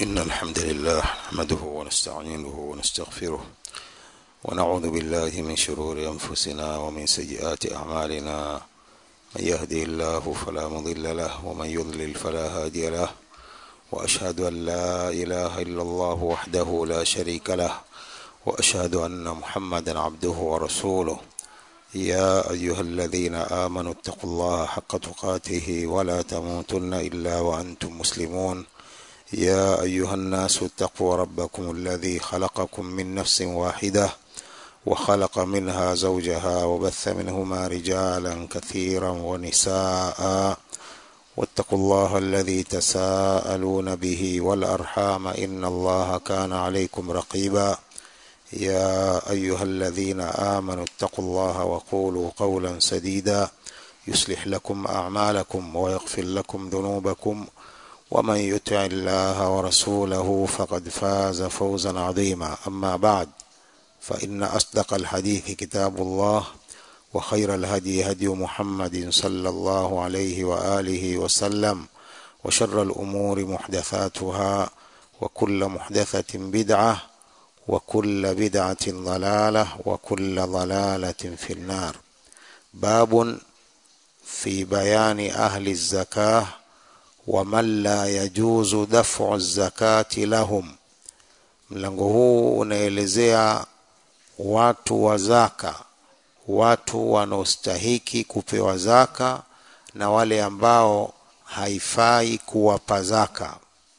إن الحمد لله نحمده ونستعينه ونستغفره ونعوذ بالله من شرور أنفسنا ومن سيئات أعمالنا من يهدي الله فلا مضل له ومن يضلل فلا هادي له وأشهد أن لا إله إلا الله وحده لا شريك له وأشهد أن محمدا عبده ورسوله يا أيها الذين آمنوا اتقوا الله حق تقاته ولا تموتن إلا وأنتم مسلمون يا أيها الناس اتقوا ربكم الذي خلقكم من نفس واحدة وخلق منها زوجها وبث منهما رجالا كثيرا ونساء واتقوا الله الذي تساءلون به والأرحام إن الله كان عليكم رقيبا يا أيها الذين آمنوا اتقوا الله وقولوا قولا سديدا يصلح لكم أعمالكم ويغفر لكم ذنوبكم ومن يطع الله ورسوله فقد فاز فوزا عظيما أما بعد فإن أصدق الحديث كتاب الله وخير الهدي هدي محمد صلى الله عليه وآله وسلم وشر الأمور محدثاتها وكل محدثة بدعة وكل بدعة ضلالة وكل ضلالة في النار باب في بيان أهل الزكاة ومن لا يجوز دفع الزكاة lahum mlango huu unaelezea watu wa zaka watu wanaostahiki kupewa zaka na wale ambao haifai kuwapa zaka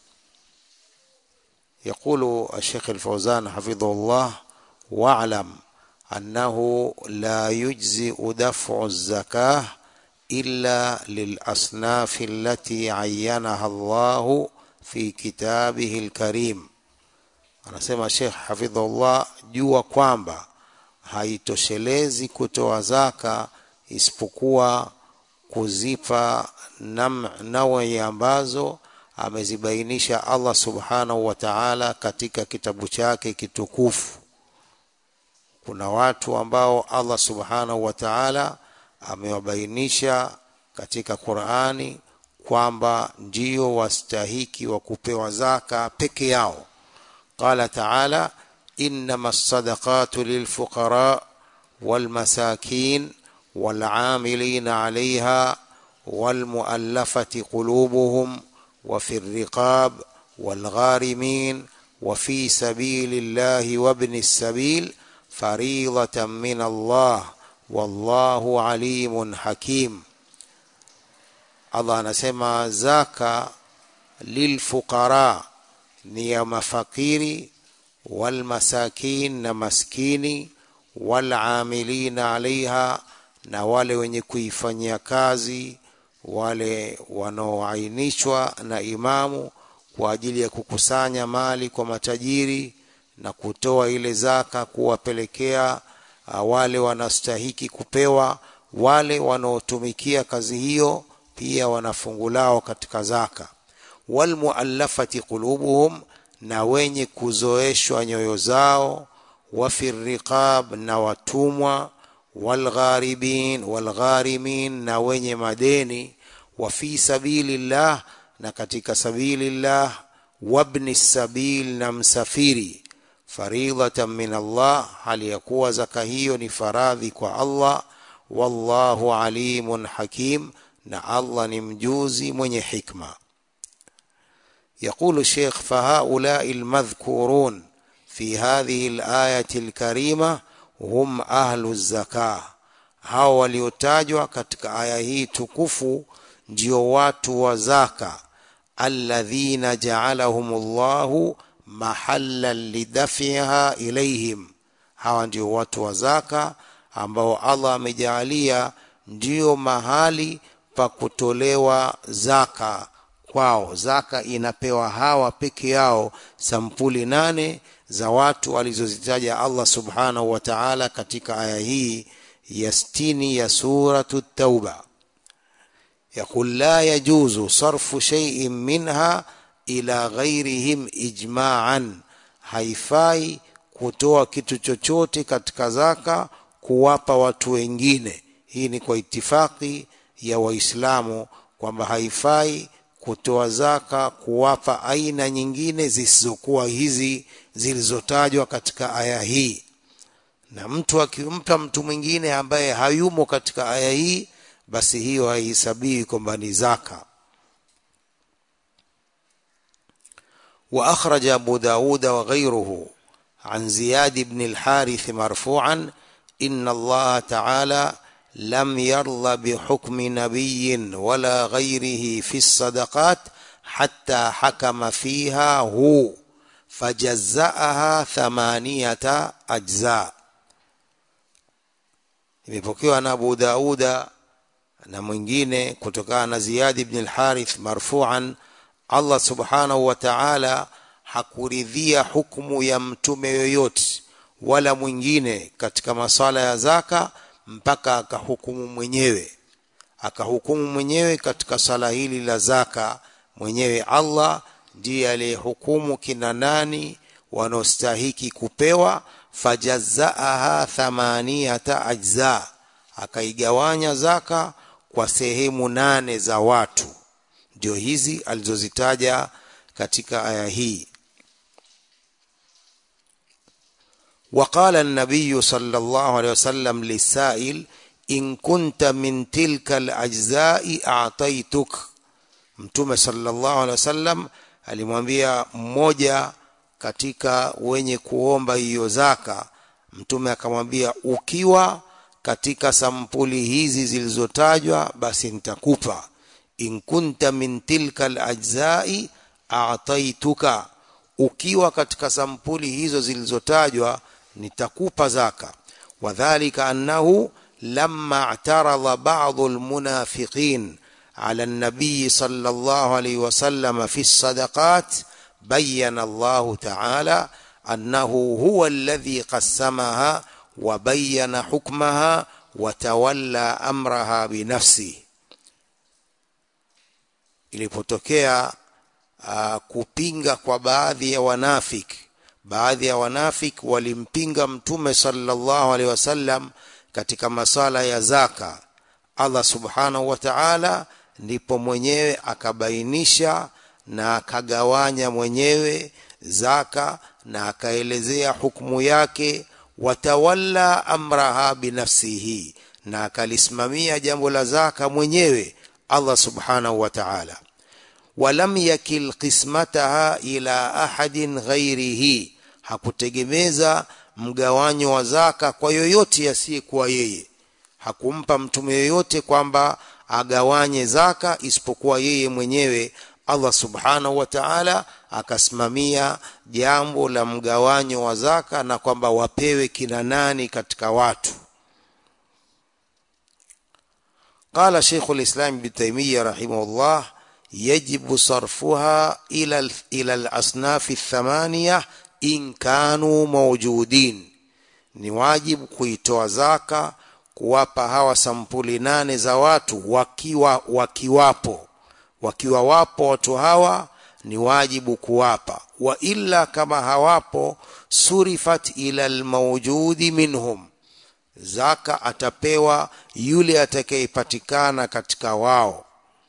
يقول الشيخ الفوزان حفظه الله واعلم أنه لا يجزئ دفع الزكاة إلا للأصناف التي عينها الله في كتابه الكريم anasema Sheikh hafidhullah jua kwamba haitoshelezi kutoa zaka isipokuwa kuzipa nawi ambazo amezibainisha Allah subhanahu wa ta'ala katika kitabu chake kitukufu kuna watu ambao Allah subhanahu wa ta'ala amewabainisha katika Qur'ani kwamba ndio wastahiki wa kupewa zaka peke yao qala ta'ala innama as-sadaqatu lilfuqara walmasakin والعاملين عليها والمؤلفة قلوبهم وفي الرقاب والغارمين وفي سبيل الله وابن السبيل فريضة من الله wallahu alimun hakim Allah anasema zaka lilfuqara ni ya mafakiri walmasakin na maskini walamilina alaiha na wale wenye kuifanyia kazi wale wanaoainishwa na imamu kwa ajili ya kukusanya mali kwa matajiri na kutoa ile zaka kuwapelekea wale wanastahiki kupewa wale wanaotumikia kazi hiyo pia wanafungulao katika zaka walmuallafati qulubuhum na wenye kuzoeshwa nyoyo zao wafi riqab na watumwa walgharibin walgharimin na wenye madeni wa fi sabilillah na katika sabilillah wabni sabil na msafiri faridhatan min Allah hali ya kuwa zaka hiyo ni faradhi kwa Allah wallahu alimun hakim na Allah ni mjuzi mwenye hikma يقول الشيخ فهؤلاء المذكورون في هذه الآية الكريمة هم أهل الزكاة hao waliotajwa katika aya hii tukufu ndio watu wa zaka alladhina ja'alahumullahu mahallan lidafiha ilaihim hawa ndio watu wa zaka ambao Allah amejaalia ndio mahali pa kutolewa zaka kwao zaka inapewa hawa peke yao sampuli nane za watu alizozitaja Allah subhanahu wa ta'ala katika aya hii ya sitini ya suratu tauba يقول لا يجوز صرف شيء منها ila ghairihim ijma'an haifai kutoa kitu chochote katika zaka kuwapa watu wengine hii ni kwa itifaki ya waislamu kwamba haifai kutoa zaka kuwapa aina nyingine zisizokuwa hizi zilizotajwa katika aya hii na mtu akimpa mtu mwingine ambaye hayumo katika aya hii basi hiyo haihesabiwi kwamba ni zaka واخرج ابو داود وغيره عن زياد بن الحارث مرفوعا ان الله تعالى لم يرضى بحكم نبي ولا غيره في الصدقات حتى حكم فيها هو فجزاها ثمانيه اجزاء imepokewa na Abu Dauda na mwingine kutokana na Ziyad ibn al-Harith marfu'an Allah subhanahu wa ta'ala hakuridhia hukumu ya mtume yoyote wala mwingine katika masala ya zaka mpaka akahukumu mwenyewe akahukumu mwenyewe katika sala hili la zaka mwenyewe Allah ndiye aliyehukumu kina nani wanaostahiki kupewa fajazaaha thamaniyata ajza akaigawanya zaka kwa sehemu nane za watu ndio hizi alizozitaja katika aya hii وقال النبي صلى الله عليه وسلم للسائل إن كنت من تلك الأجزاء أعطيتك mtume sallallahu alaihi wasallam alimwambia mmoja katika wenye kuomba hiyo zaka mtume akamwambia ukiwa katika sampuli hizi zilizotajwa basi nitakupa in kunta min tilka alajzai a'taituka ukiwa katika sampuli hizo zilizotajwa nitakupa zaka wadhālika annahu lamma i'tarada ba'dhu almunafiqin على النبي صلى الله عليه وسلم في الصدقات بين الله تعالى أنه هو الذي قسمها وبين حكمها وتولى أمرها بنفسه ilipotokea uh, kupinga kwa baadhi ya wanafiki baadhi ya wanafiki walimpinga mtume sallallahu alaihi wasallam katika masala ya zaka Allah subhanahu wa ta'ala ndipo mwenyewe akabainisha na akagawanya mwenyewe zaka na akaelezea hukumu yake watawalla amraha binafsihi na akalisimamia jambo la zaka mwenyewe Allah subhanahu wa ta'ala walam yakil qismataha ila ahadin ghairihi hakutegemeza mgawanyo wa zaka kwa yoyote asiyekuwa yeye hakumpa mtume yoyote kwamba agawanye zaka isipokuwa yeye mwenyewe Allah subhanahu wa ta'ala akasimamia jambo la mgawanyo wa zaka na kwamba wapewe kina nani katika watu قال شيخ الإسلام ابن تيمية رحمه الله يجب صرفها إلى إلى الأصناف الثمانية إن كانوا موجودين ni wajibu kuitoa zaka kuwapa hawa sampuli nane za watu wakiwa wakiwapo wakiwa wapo watu hawa ni wajibu kuwapa wa illa kama hawapo surifat ila almawjudi minhum zaka atapewa yule atakayepatikana katika wao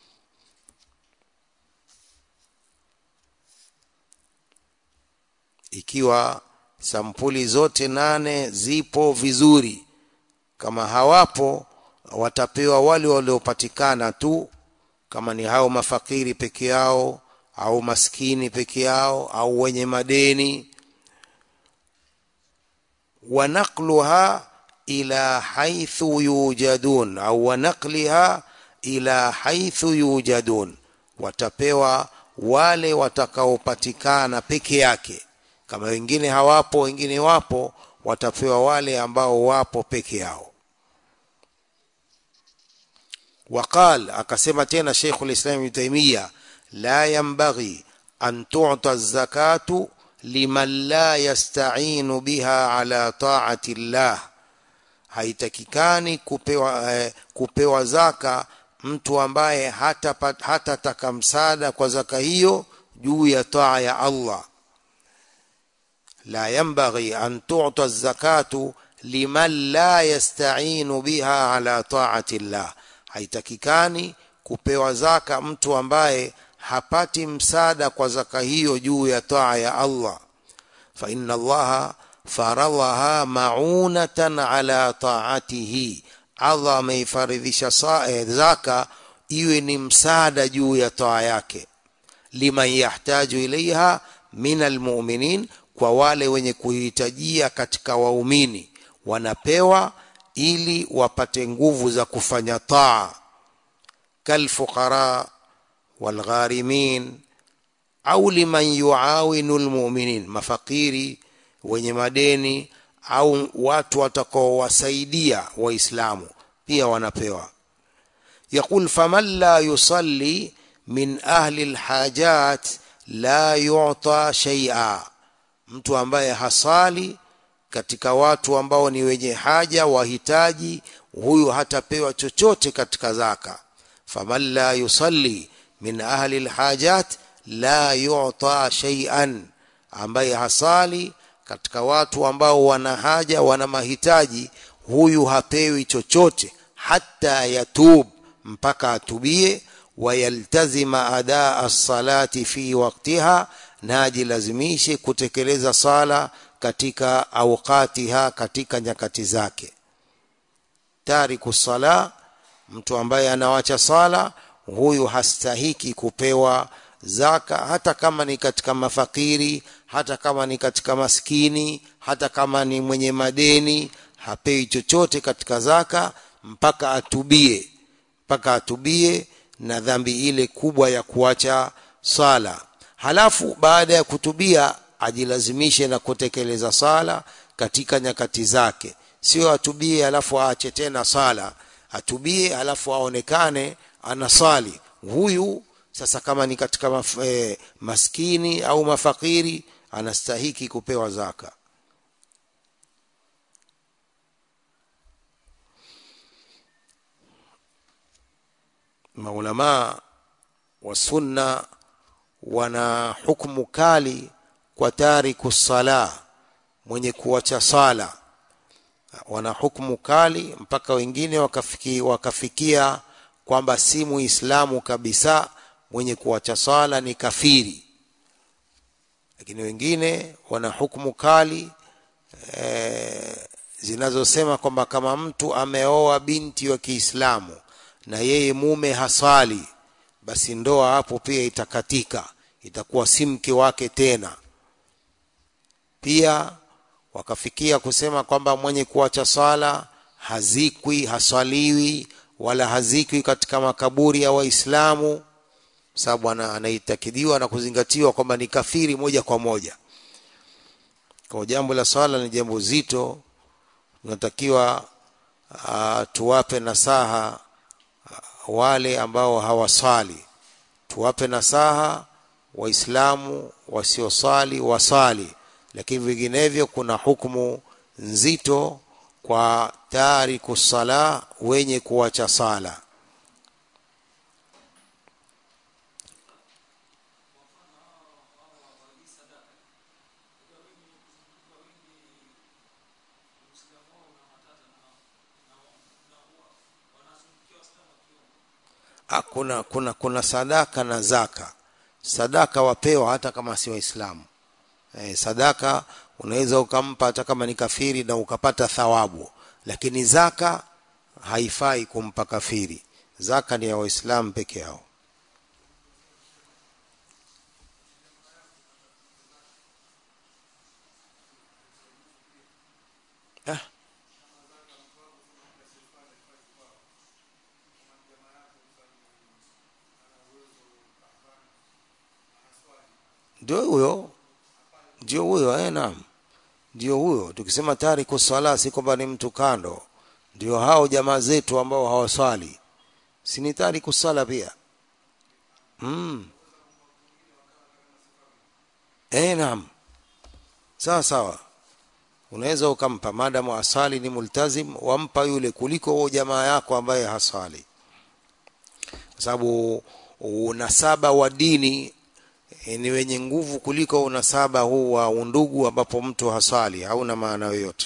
ikiwa sampuli zote nane zipo vizuri kama hawapo watapewa wale waliopatikana tu kama ni hao mafakiri peke yao au maskini peke yao au wenye madeni wanaqluha ila haithu yujadun au wanaqliha ila haithu yujadun watapewa wale watakaopatikana peke yake kama wengine hawapo wengine wapo watapewa wale ambao wapo peke yao وقال akasema tena Sheikh al-Islam Ibn Taymiyyah la yanbaghi an tu'ta az-zakatu liman la yasta'inu biha ala ta'ati Allah haitakikani kupewa eh, kupewa zaka mtu ambaye hata hatataka msaada kwa zaka hiyo juu ya taa ya Allah la yanbaghi an tu'ta az-zakatu liman la yasta'inu biha ala ta'ati Allah haitakikani kupewa zaka mtu ambaye hapati msaada kwa zaka hiyo juu ya taa ya Allah fa inna allaha faradhaha maunatan ala taatihi Allah ameifaridhisha zaka iwe ni msaada juu ya taa yake liman yahtaju ilaiha min almu'minin kwa wale wenye kuhitajia katika waumini wanapewa ili wapate nguvu za kufanya taa kalfuqara walgharimin au liman yuawinu almu'minin mafakiri wenye madeni au watu watakaowasaidia waislamu pia wanapewa يقول فمن لا يصلي من أهل الحاجات لا يعطى شيئا mtu ambaye hasali katika watu ambao ni wenye haja wahitaji huyu hatapewa chochote katika zaka faman la yusalli min ahli alhajat la yu'ta shay'an ambaye hasali katika watu ambao wana haja wana mahitaji huyu hapewi chochote hata yatub mpaka atubie wayaltazima adaa as-salati fi waqtiha na ajilazimishe kutekeleza sala katika awqatiha katika nyakati zake tariku sala mtu ambaye anawacha sala huyu hastahiki kupewa zaka hata kama ni katika mafakiri hata kama ni katika maskini hata kama ni mwenye madeni hapewi chochote katika zaka mpaka atubie mpaka atubie na dhambi ile kubwa ya kuacha sala halafu baada ya kutubia ajilazimishe na kutekeleza sala katika nyakati zake sio atubie halafu aache tena sala atubie halafu aonekane anasali huyu sasa kama ni katika maf, eh, maskini au mafakiri anastahiki kupewa zaka maulamaa wa sunna wana hukumu kali kwa tariku sala mwenye kuacha sala wana hukumu kali mpaka wengine wakafiki, wakafikia kwamba si muislamu kabisa mwenye kuacha sala ni kafiri lakini wengine wana hukumu kali e, zinazosema kwamba kama mtu ameoa binti wa Kiislamu na yeye mume hasali basi ndoa hapo pia itakatika itakuwa si mke wake tena pia wakafikia kusema kwamba mwenye kuacha sala hazikwi haswaliwi wala hazikwi katika makaburi ya waislamu sababu anaitakidiwa na kuzingatiwa kwamba ni kafiri moja kwa moja kwa jambo la swala ni jambo zito tunatakiwa uh, tuwape nasaha uh, wale ambao hawasali tuwape nasaha waislamu wasiosali wasali lakini vinginevyo kuna hukumu nzito kwa tariku sala wenye kuacha sala kuna kuna kuna sadaka na zaka sadaka wapewa hata kama si waislamu eh, sadaka unaweza ukampa hata kama ni kafiri na ukapata thawabu lakini zaka haifai kumpa kafiri zaka ni ya waislamu peke yao ah. ndio huyo ndio huyo eh naam ndio huyo tukisema tariku swala si kwamba ni mtu kando ndio hao jamaa zetu ambao hawaswali si ni tariku swala pia mm. eh naam sawa sawa unaweza ukampa madamu asali ni multazim wampa yule kuliko huo jamaa yako ambaye hasali kwa sababu unasaba wa dini ni wenye nguvu kuliko unasaba huu wa undugu ambapo mtu hasali hauna maana yoyote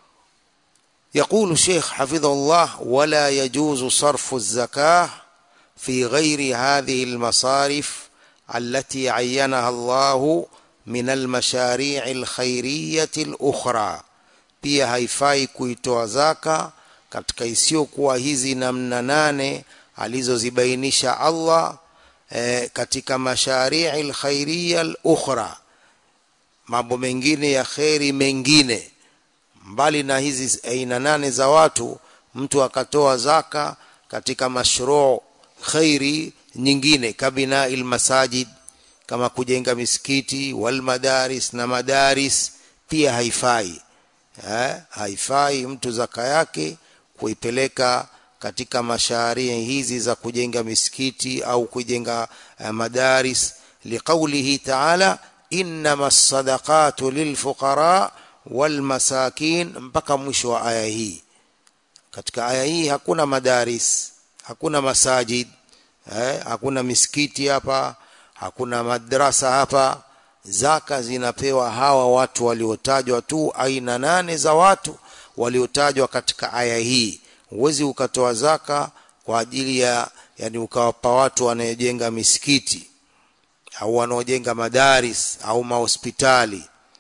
يقول الشيخ حفظه الله ولا يجوز صرف الزكاة في غير هذه المصارف التي عينها الله من المشاريع الخيرية الأخرى pia haifai kuitoa zaka katika isiyokuwa hizi namna nane alizozibainisha Allah e, katika masharii alkhairia alukhra mambo mengine ya kheri mengine mbali na hizi aina nane za watu mtu akatoa zaka katika mashruu khairi nyingine kabina ilmasajid kama kujenga misikiti wal madaris na madaris pia haifai eh, haifai mtu zaka yake kuipeleka katika masharia hizi za kujenga misikiti au kujenga uh, madaris liqaulihi ta'ala innama sadaqatu lilfuqara walmasakin mpaka mwisho wa aya hii katika aya hii hakuna madaris hakuna masajid eh, hakuna misikiti hapa hakuna madrasa hapa zaka zinapewa hawa watu waliotajwa tu aina nane za watu waliotajwa katika aya hii huwezi ukatoa zaka kwa ajili ya yani ukawapa watu wanaojenga misikiti au wanaojenga madaris au mahospitali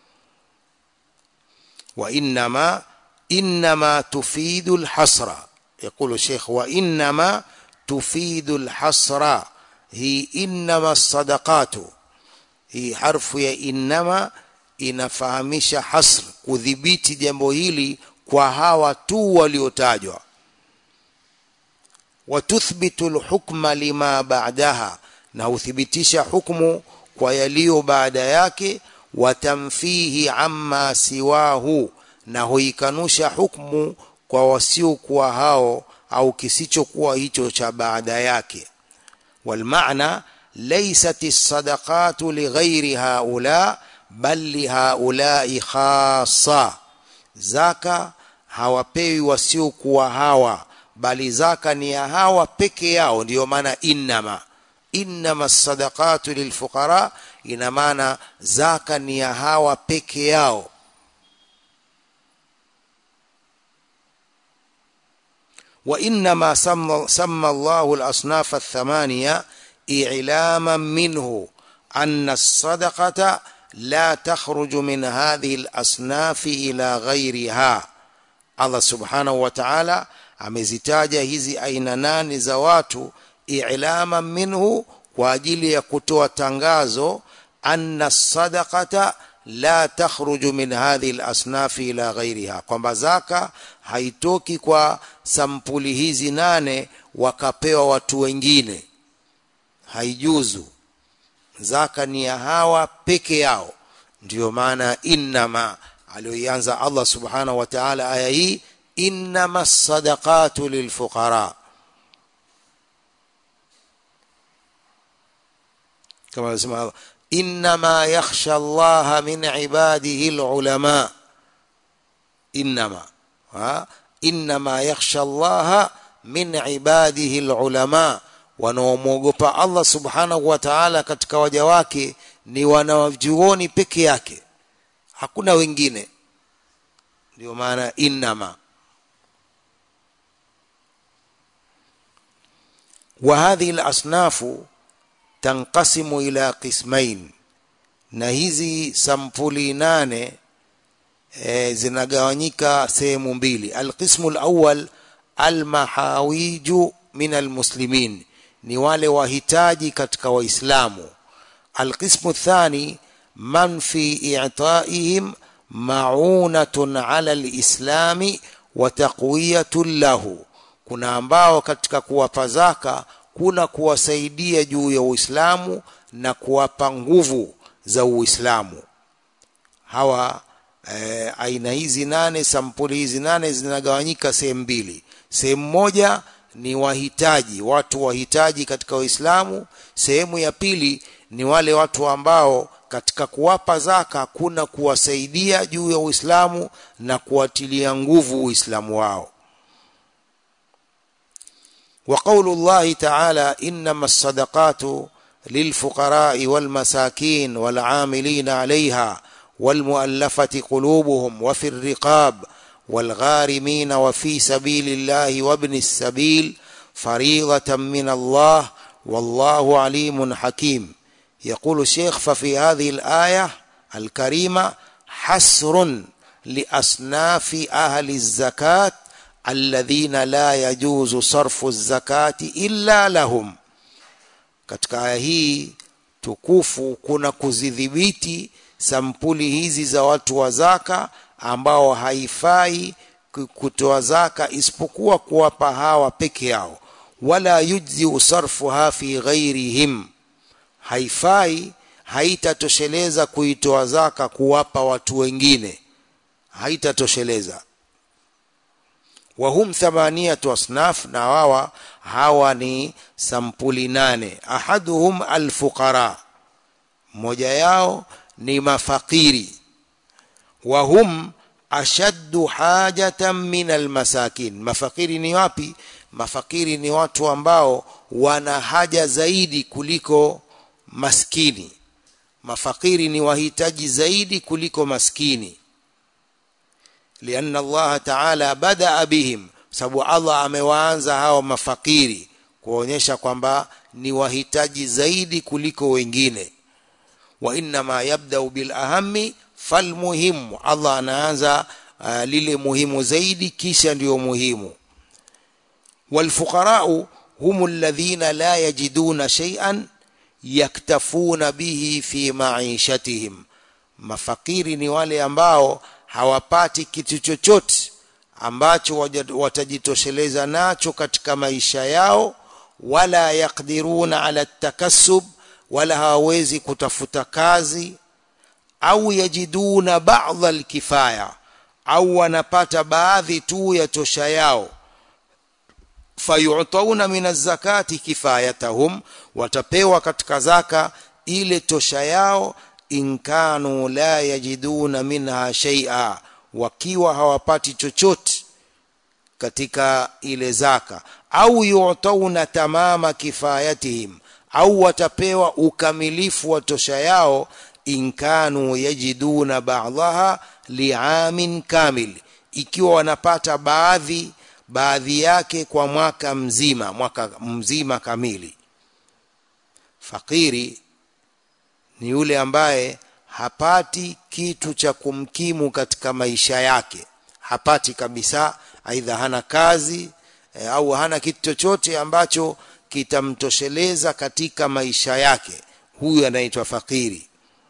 wa innama innama tufidu alhasra يقول الشيخ وانما تفيد الحصر هي انما الصدقات hii harfu ya innama inafahamisha hasr kudhibiti jambo hili kwa hawa tu waliotajwa watuthbitu alhukma lima ba'daha na huthibitisha hukmu kwa yaliyo baada yake watamfihi amma siwahu na huikanusha hukmu kwa wasiokuwa hao au kisichokuwa hicho cha baada yake walmaana ليست الصدقات لغير هؤلاء بل لهؤلاء خاصة zaka hawapewi wasiokuwa hawa bali zaka ni ya hawa peke yao ndiyo maana innama innama sadaqatu lilfuqara ina maana zaka ni ya hawa peke yao وإنما سمى, سمى الله الأصناف الثمانية إعلاما منه أن الصدقة لا تخرج من هذه الأصناف إلى غيرها الله سبحانه وتعالى amezitaja hizi aina nane za watu i'lama minhu kwa ajili ya kutoa tangazo anna sadaqata la takhruju min hadhihi al-asnafi ila ghairiha kwamba zaka haitoki kwa sampuli hizi nane wakapewa watu wengine haijuzu zaka ni ya hawa peke yao ndiyo maana innama aliyoianza Allah subhanahu wa ta'ala aya hii innama sadaqatu lilfuqara kama anasema Allah innama yakhsha Allah min ibadihi alulama innama ha innama yakhsha Allah min ibadihi alulama wanaomwogopa Allah subhanahu wa ta'ala katika waja wake ni wanawajuoni peke yake hakuna wengine ndio maana innama وهذه الأصناف تنقسم إلى قسمين na hizi sampuli nane e, zinagawanyika sehemu mbili alqismu alawwal almahawiju min almuslimin ni wale wahitaji katika waislamu alqismu thani man fi i'taihim maunatun ala alislami wa taqwiyatun lahu kuna ambao katika kuwapa zaka kuna kuwasaidia juu ya Uislamu na kuwapa nguvu za Uislamu hawa e, aina hizi nane sampuli hizi nane zinagawanyika sehemu mbili sehemu moja ni wahitaji watu wahitaji katika Uislamu sehemu ya pili ni wale watu ambao katika kuwapa zaka kuna kuwasaidia juu ya Uislamu na kuwatilia nguvu Uislamu wao وقول الله تعالى إنما الصدقات للفقراء والمساكين والعاملين عليها والمؤلفة قلوبهم وفي الرقاب والغارمين وفي سبيل الله وابن السبيل فريضة من الله والله عليم حكيم يقول الشيخ ففي هذه الآية الكريمة حسر لأصناف أهل الزكاة الذين لا يجوز صرف الزكاة إلا لهم katika aya hii tukufu kuna kuzidhibiti sampuli hizi za watu wa zaka ambao haifai kutoa zaka isipokuwa kuwapa hawa peke yao wala yujzi sarfuha fi ghairihim haifai haitatosheleza kuitoa zaka kuwapa watu wengine haitatosheleza wahum thamaniyatu asnaf na wawa hawa ni sampuli nane ahaduhum alfuqara mmoja yao ni mafakiri wahum ashaddu hajatan min almasakin mafakiri ni wapi mafakiri ni watu ambao wana haja zaidi kuliko maskini mafakiri ni wahitaji zaidi kuliko maskini lianna Allah ta'ala badaa bihim sababu Allah amewaanza hao mafakiri kuonyesha kwamba ni wahitaji zaidi kuliko wengine wa inma yabda'u bil ahammi falmuhimu Allah anaanza uh, lile muhimu zaidi kisha ndiyo muhimu walfuqara'u hum alladhina la yajiduna shay'an yaktafuna bihi fi ma'ishatihim mafakiri ni wale ambao hawapati kitu chochote ambacho watajitosheleza nacho katika maisha yao wala yakdiruna ala takassub wala hawawezi kutafuta kazi au yajiduna ba'dha alkifaya au wanapata baadhi tu ya tosha yao fayu'tauna min az-zakati kifayatahum watapewa katika zaka ile tosha yao in kanu la yajiduna minha shay'a wakiwa hawapati chochote katika ile zaka au yu'tauna tamama kifayatihim au watapewa ukamilifu wa tosha yao in kanu yajiduna ba'daha li'amin kamil ikiwa wanapata baadhi baadhi yake kwa mwaka mzima mwaka mzima kamili fakiri ni yule ambaye hapati kitu cha kumkimu katika maisha yake hapati kabisa aidha hana kazi e, au hana kitu chochote ambacho kitamtosheleza katika maisha yake huyu anaitwa fakiri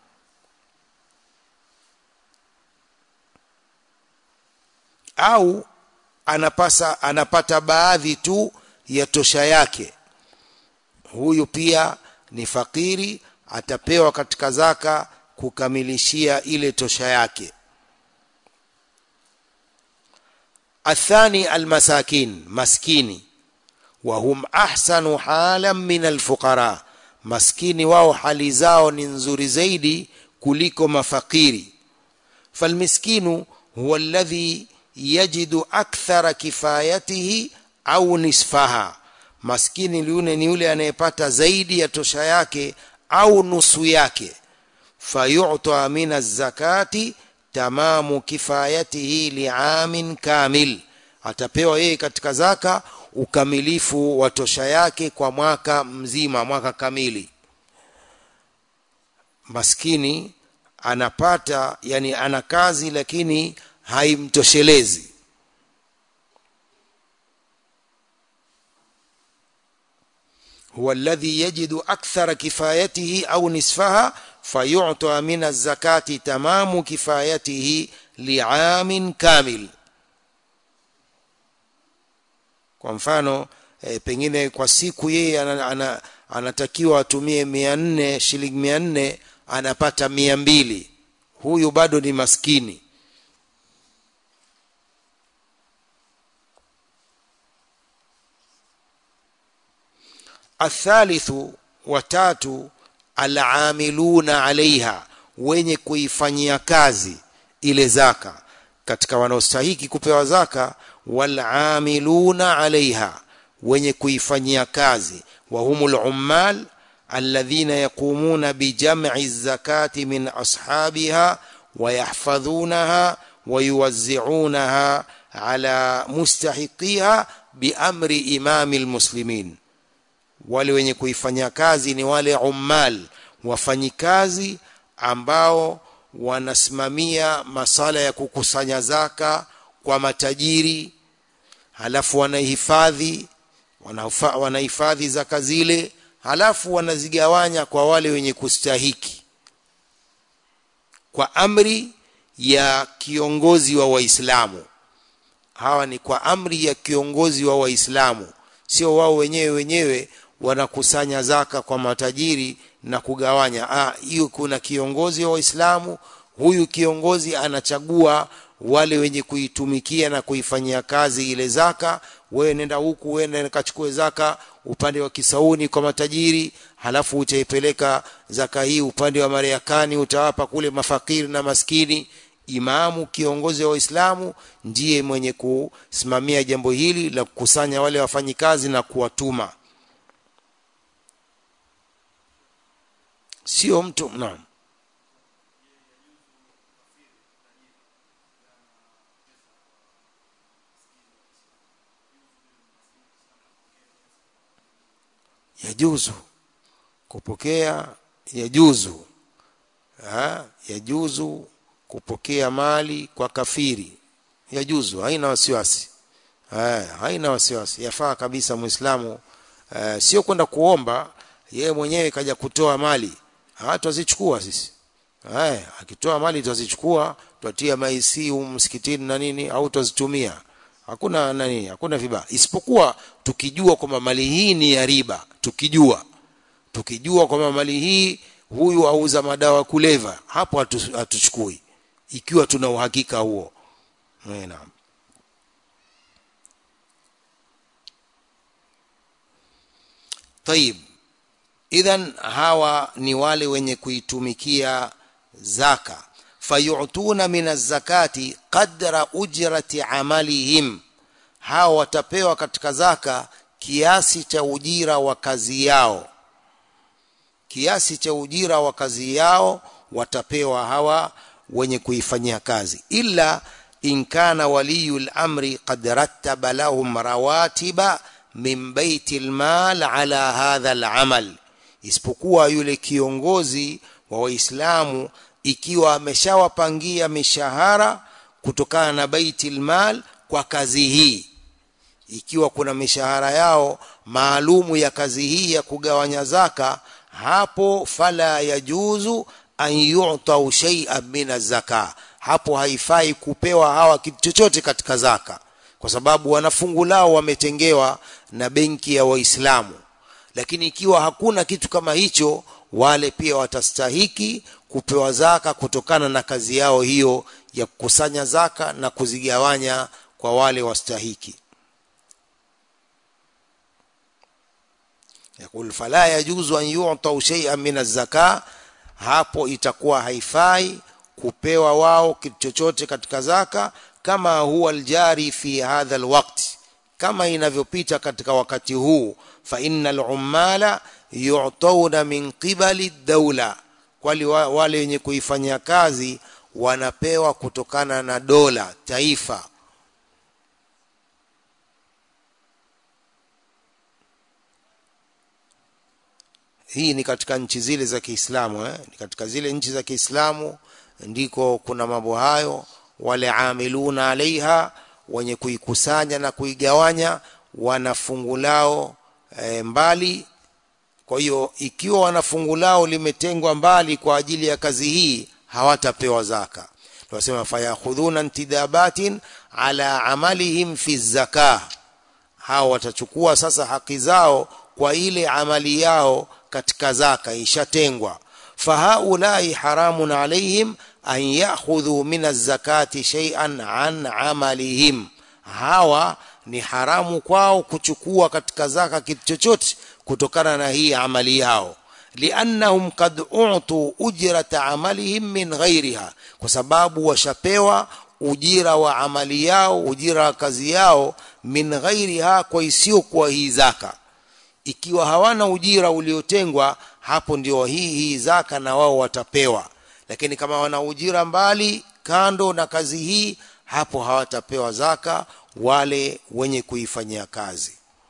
au anapasa anapata baadhi tu ya tosha yake huyu pia ni fakiri atapewa katika zaka kukamilishia ile tosha yake athani almasakin maskini wahum ahsanu halan min alfuqara maskini wao hali zao ni nzuri zaidi kuliko mafakiri falmiskinu huwa alladhi yajidu akthara kifayatihi au nisfaha maskini yule ni yule anayepata zaidi ya tosha yake au nusu yake fayu'ta min az-zakati tamamu kifayatihi li'amin kamil atapewa yeye katika zaka ukamilifu wa tosha yake kwa mwaka mzima mwaka kamili maskini anapata yani ana kazi lakini haimtoshelezi هو الذي يجد أكثر كفايته أو نصفها فيعطى من الزكاة تمام كفايته لعام كامل kwa mfano e, pengine kwa siku yeye ana, ana, anatakiwa atumie mia nne shilingi mia nne anapata mia mbili huyu bado ni maskini الثالث watatu alamiluna alaiha wenye kuifanyia kazi ile zaka katika wanaostahiki kupewa zaka walamiluna alaiha wenye kuifanyia kazi wa humul ummal alladhina yaqumuna bijam'i zakati min ashabiha ويحفظونها ويوزعونها ala mustahiqiha biamri imami lmuslimin wale wenye kuifanya kazi ni wale ummal wafanyikazi ambao wanasimamia masala ya kukusanya zaka kwa matajiri halafu wanahifadhi wanahifadhi zaka zile halafu wanazigawanya kwa wale wenye kustahiki kwa amri ya kiongozi wa waislamu hawa ni kwa amri ya kiongozi wa waislamu sio wao wenyewe wenyewe wanakusanya zaka kwa matajiri na kugawanya hiyo kuna kiongozi wa waislamu huyu kiongozi anachagua wale wenye kuitumikia na kuifanyia kazi ile zaka wewe nenda huku wewe nenda kachukue zaka upande wa kisauni kwa matajiri halafu utaipeleka zaka hii upande wa marekani utawapa kule mafakiri na maskini imamu kiongozi wa waislamu ndiye mwenye kusimamia jambo hili la kukusanya wale wafanyikazi na kuwatuma sio mtu naam yajuzu kupokea yajuzu ha? yajuzu kupokea mali kwa kafiri yajuzu haina wasiwasi ha, haina wasiwasi yafaa kabisa muislamu uh, sio kwenda kuomba yeye mwenyewe kaja kutoa mali hatuazichukua sisi haya akitoa mali tutazichukua tutatia maisi msikitini na nini au tutazitumia hakuna nani hakuna vibaya isipokuwa tukijua kwamba mali hii ni ya riba tukijua tukijua kwamba mali hii huyu auza madawa kuleva hapo hatuchukui hatu ikiwa tuna uhakika huo naam طيب idhan hawa ni wale wenye kuitumikia zaka fayutuna min az-zakati qadra ujrati amalihim hawa watapewa katika zaka kiasi cha ujira wa kazi yao kiasi cha ujira wa kazi yao watapewa hawa wenye kuifanyia kazi illa in kana waliyul amri qad rattaba lahum rawatiba min baiti almal ala hadha alamal isipokuwa yule kiongozi wa waislamu ikiwa ameshawapangia mishahara kutokana na baiti almal kwa kazi hii ikiwa kuna mishahara yao maalumu ya kazi hii ya kugawanya zaka hapo fala yajuzu an yu'tau shay'an min zaka hapo haifai kupewa hawa kitu chochote katika zaka kwa sababu wanafungu lao wametengewa na benki ya waislamu lakini ikiwa hakuna kitu kama hicho wale pia watastahiki kupewa zaka kutokana na kazi yao hiyo ya kukusanya zaka na kuzigawanya kwa wale wastahiki yakul fala yajuzu an yu'tau shay'an min az-zaka hapo itakuwa haifai kupewa wao kitu chochote katika zaka kama huwa aljari fi hadha alwaqt kama inavyopita katika wakati huu fa innal ummala yu'tawna min qibali dawla kwali wale wenye kuifanyia kazi wanapewa kutokana na dola taifa hii ni katika nchi zile za Kiislamu eh? ni katika zile nchi za Kiislamu ndiko kuna mambo hayo wale amiluna alaiha wenye kuikusanya na kuigawanya wana fungu lao e, mbali kwa hiyo ikiwa wana fungu lao limetengwa mbali kwa ajili ya kazi hii hawatapewa zaka tunasema fayakhudhuna intidabatin ala amalihim fi zakah hao watachukua sasa haki zao kwa ile amali yao katika zaka ishatengwa fahaulai haramun alaihim an ya'khudhu min az-zakati shay'an an amalihim hawa ni haramu kwao kuchukua katika zaka kitu chochote kutokana na hii amali yao liannahum qad u'tu ujrata amalihim min ghairiha kwa sababu washapewa ujira wa amali yao ujira wa kazi yao min ghairiha kwa isiyokuwa hii zaka ikiwa hawana ujira uliotengwa hapo ndio hii hii zaka na wao watapewa lakini kama wana ujira mbali kando na kazi hii hapo hawatapewa zaka wale wenye kuifanyia kazi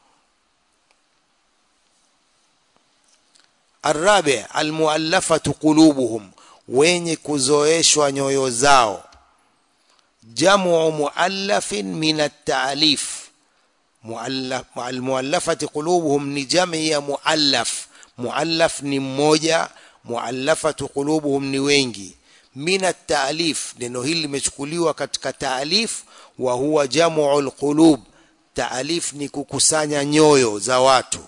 arabi almuallafatu qulubuhum wenye kuzoeshwa nyoyo zao jamu muallafin min at-ta'lif muallaf almuallafati qulubuhum ni jami ya muallaf muallaf ni mmoja muallafatu qulubuhum ni wengi min at-ta'lif neno hili limechukuliwa katika ta'lif wa huwa jamu al-qulub ta'lif ni kukusanya nyoyo za watu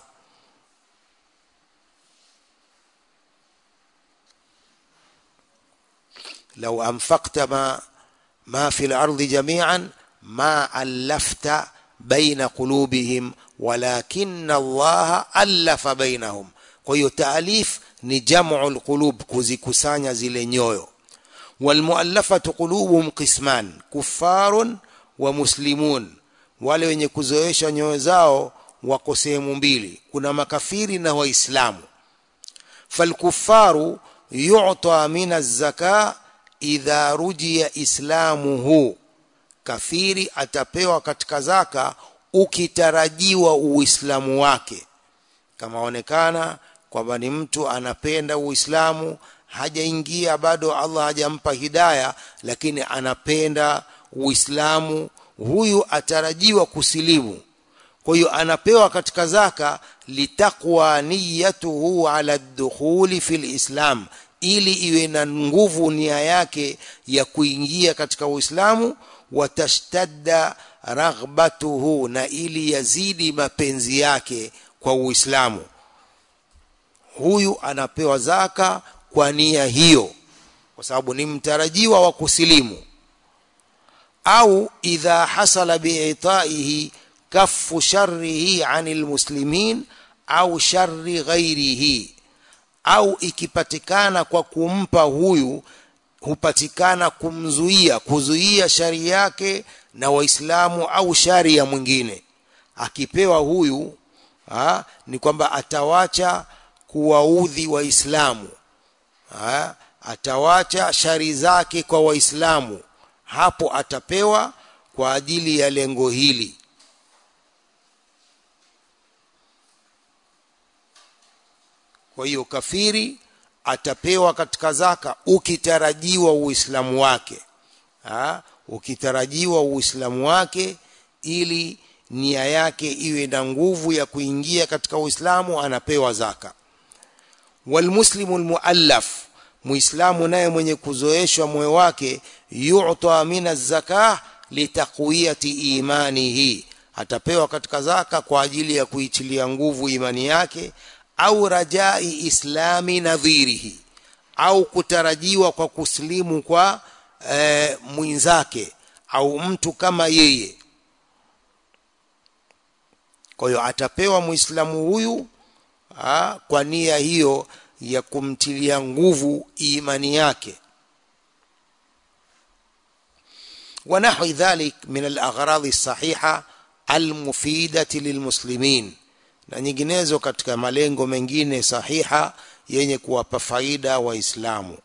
لو أنفقت ما ما في الأرض جميعا ما ألفت بين قلوبهم ولكن الله ألف بينهم kwa hiyo taalif ni jamu alqulub kuzikusanya zile nyoyo walmuallafatu qulubuhum qisman kuffarun wa muslimun wale wenye kuzoesha nyoyo zao wako sehemu mbili kuna makafiri na waislamu falkuffaru yu'ta min az-zaka idha rujia islamuhu kafiri atapewa katika zaka ukitarajiwa uislamu wake kama onekana kwamba ni mtu anapenda uislamu hajaingia bado Allah hajampa hidaya lakini anapenda uislamu huyu atarajiwa kusilimu kwa hiyo anapewa katika zaka litaqwa niyatuhu ala dukhuli fil islam ili iwe na nguvu nia yake ya kuingia katika uislamu watashtadda raghbatuhu na ili yazidi mapenzi yake kwa uislamu huyu anapewa zaka kwa nia hiyo kwa sababu ni mtarajiwa wa kusilimu au idha hasala bi'itaihi kaffu sharrihi anil muslimin au sharri ghairihi au ikipatikana kwa kumpa huyu hupatikana kumzuia kuzuia shari yake na waislamu au shari ya mwingine akipewa huyu ha, ni kwamba atawacha kuwaudhi waislamu atawacha shari zake kwa waislamu hapo atapewa kwa ajili ya lengo hili kwa hiyo kafiri atapewa katika zaka ukitarajiwa uislamu wake ha? ukitarajiwa uislamu wake ili nia yake iwe na nguvu ya kuingia katika uislamu anapewa zaka walmuslimu almuallaf muislamu naye mwenye kuzoeshwa moyo wake yu'ta min az-zakah litaqwiyati imanihi atapewa katika zaka kwa ajili ya kuitilia nguvu imani yake au rajai islami nadhirihi au kutarajiwa kwa kuslimu kwa e, mwenzake au mtu kama yeye kwa hiyo atapewa muislamu huyu ha, kwa nia hiyo ya kumtilia nguvu imani yake ونحو ذلك من الأغراض الصحيحة المفيدة للمسلمين na nyinginezo katika malengo mengine sahiha yenye kuwapa faida waislamu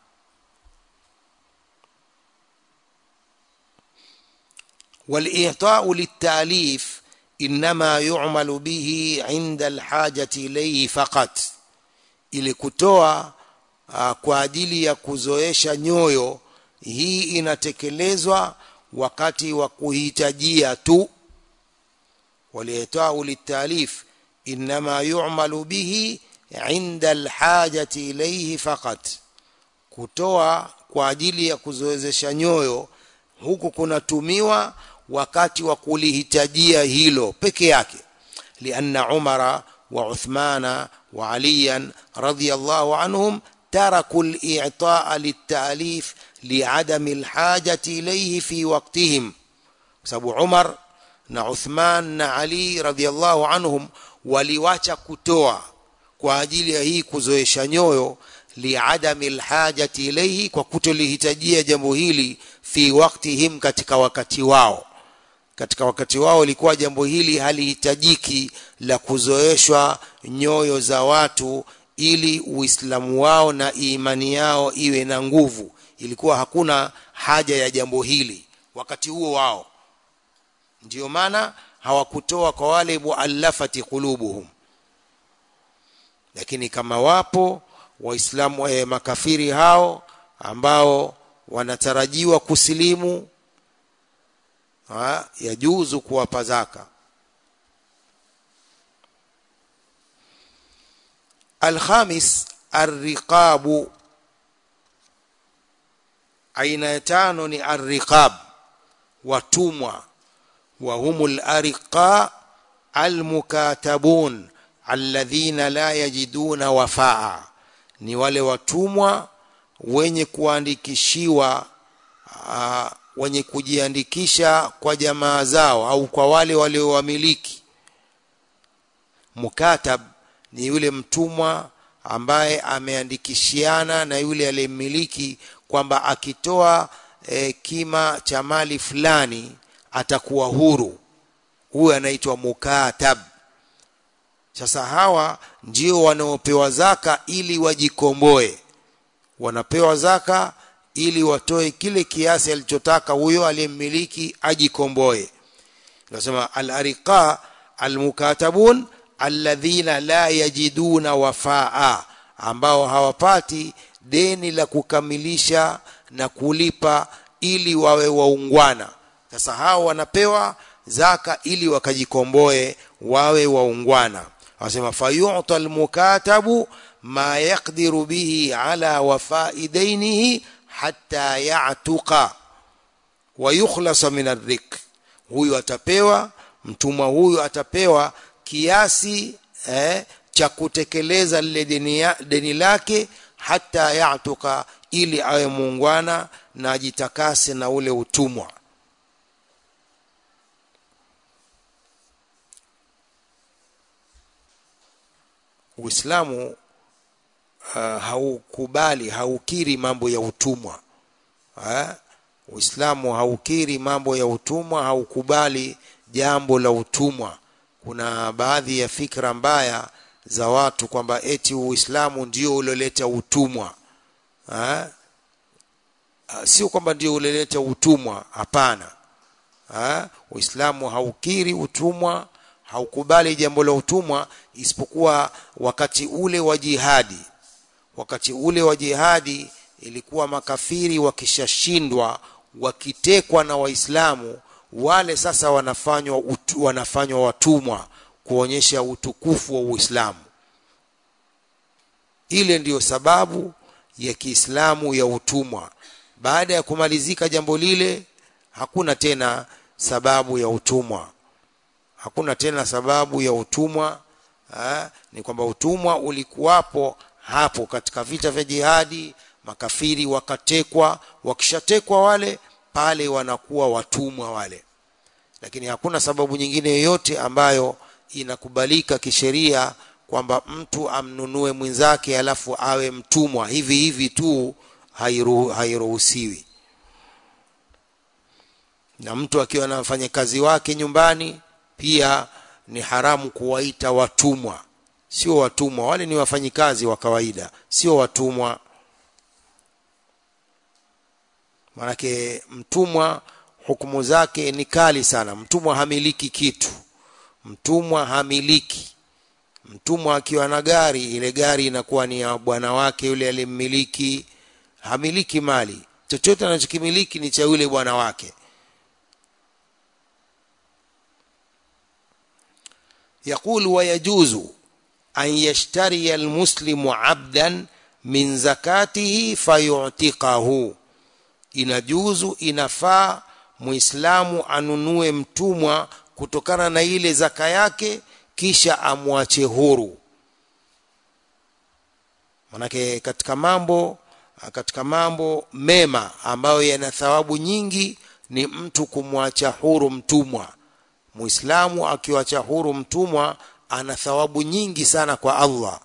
والإعطاء للتأليف إنما يعمل به عند الحاجة إليه فقط ili kutoa uh, kwa ajili ya kuzoesha nyoyo hii inatekelezwa wakati wa kuhitajia tu waliitau litalif inma yu'malu bihi inda alhajati ilayhi faqat kutoa kwa ajili ya kuzoezesha nyoyo huku kunatumiwa wakati wa kulihitajia hilo peke yake lianna umara wa uthmana wa aliyan radiyallahu anhum تركوا الإعطاء للتأليف لعدم الحاجة إليه في وقتهم sababu Umar na Uthman na Ali radhiallahu anhum waliwacha kutoa kwa ajili ya hii kuzoesha nyoyo liadami alhajati ilayhi kwa kutolihitajia jambo hili fi waktihim katika wakati wao katika wakati wao ilikuwa jambo hili halihitajiki la kuzoeshwa nyoyo za watu ili uislamu wao na imani yao iwe na nguvu ilikuwa hakuna haja ya jambo hili wakati huo wao ndio maana hawakutoa kwa wale muallafati qulubuhum lakini kama wapo waislamu eh, makafiri hao ambao wanatarajiwa kusilimu ha, yajuzu kuwapa zaka alkhamis arriqabu aina ya tano ni arriqab watumwa wa humul ariqa almukatabun alladhina la yajiduna wafaa ni wale watumwa wenye kuandikishiwa uh, wenye kujiandikisha kwa jamaa zao au kwa wale waliowamiliki mukatab ni yule mtumwa ambaye ameandikishiana na yule aliyemmiliki kwamba akitoa e, kima cha mali fulani atakuwa huru huyu anaitwa mukatab sasa hawa ndio wanaopewa zaka ili wajikomboe wanapewa zaka ili watoe kile kiasi alichotaka huyo aliyemmiliki ajikomboe nasema al-ariqa al-mukatabun alladhina la yajiduna wafaa ambao hawapati deni la kukamilisha na kulipa ili wawe waungwana sasa hao wanapewa zaka ili wakajikomboe wawe waungwana anasema fayu'ta almukatabu ma yaqdiru bihi ala wafai dainihi hatta ya'tuqa wa yukhlasa min arrik huyu atapewa mtumwa huyu atapewa kiasi eh, cha kutekeleza lile deni, deni lake hata yatuka ili awe muungwana na ajitakase na ule utumwa Uislamu uh, haukubali haukiri mambo ya utumwa ha? Uislamu haukiri mambo ya utumwa haukubali jambo la utumwa kuna baadhi ya fikra mbaya za watu kwamba eti Uislamu ndio ulioleta utumwa ha? sio kwamba ndio ulioleta utumwa hapana ha? Uislamu haukiri utumwa haukubali jambo la utumwa isipokuwa wakati ule wa jihadi wakati ule wa jihadi ilikuwa makafiri wakishashindwa wakitekwa na waislamu wale sasa wanafanywa utu, wanafanywa watumwa kuonyesha utukufu wa Uislamu ile ndiyo sababu ya Kiislamu ya utumwa baada ya kumalizika jambo lile hakuna tena sababu ya utumwa hakuna tena sababu ya utumwa ha? ni kwamba utumwa ulikuwapo hapo katika vita vya jihadi makafiri wakatekwa wakishatekwa wale pale wanakuwa watumwa wale lakini hakuna sababu nyingine yoyote ambayo inakubalika kisheria kwamba mtu amnunue mwenzake alafu awe mtumwa hivi hivi tu hairu, hairuhusiwi na mtu akiwa na wafanyakazi wake nyumbani pia ni haramu kuwaita watumwa sio watumwa wale ni wafanyikazi wa kawaida sio watumwa manake mtumwa hukumu zake ni kali sana mtumwa hamiliki kitu mtumwa hamiliki mtumwa akiwa na gari ile gari inakuwa ni ya bwana wake yule alimmiliki hamiliki mali chochote anachokimiliki ni cha yule bwana wake يقول ويجوز أن يشتري المسلم عبدا من زكاته فيعتقه inajuzu inafaa muislamu anunue mtumwa kutokana na ile zaka yake kisha amwache huru manake katika mambo katika mambo mema ambayo yana thawabu nyingi ni mtu kumwacha huru mtumwa muislamu akiwacha huru mtumwa ana thawabu nyingi sana kwa Allah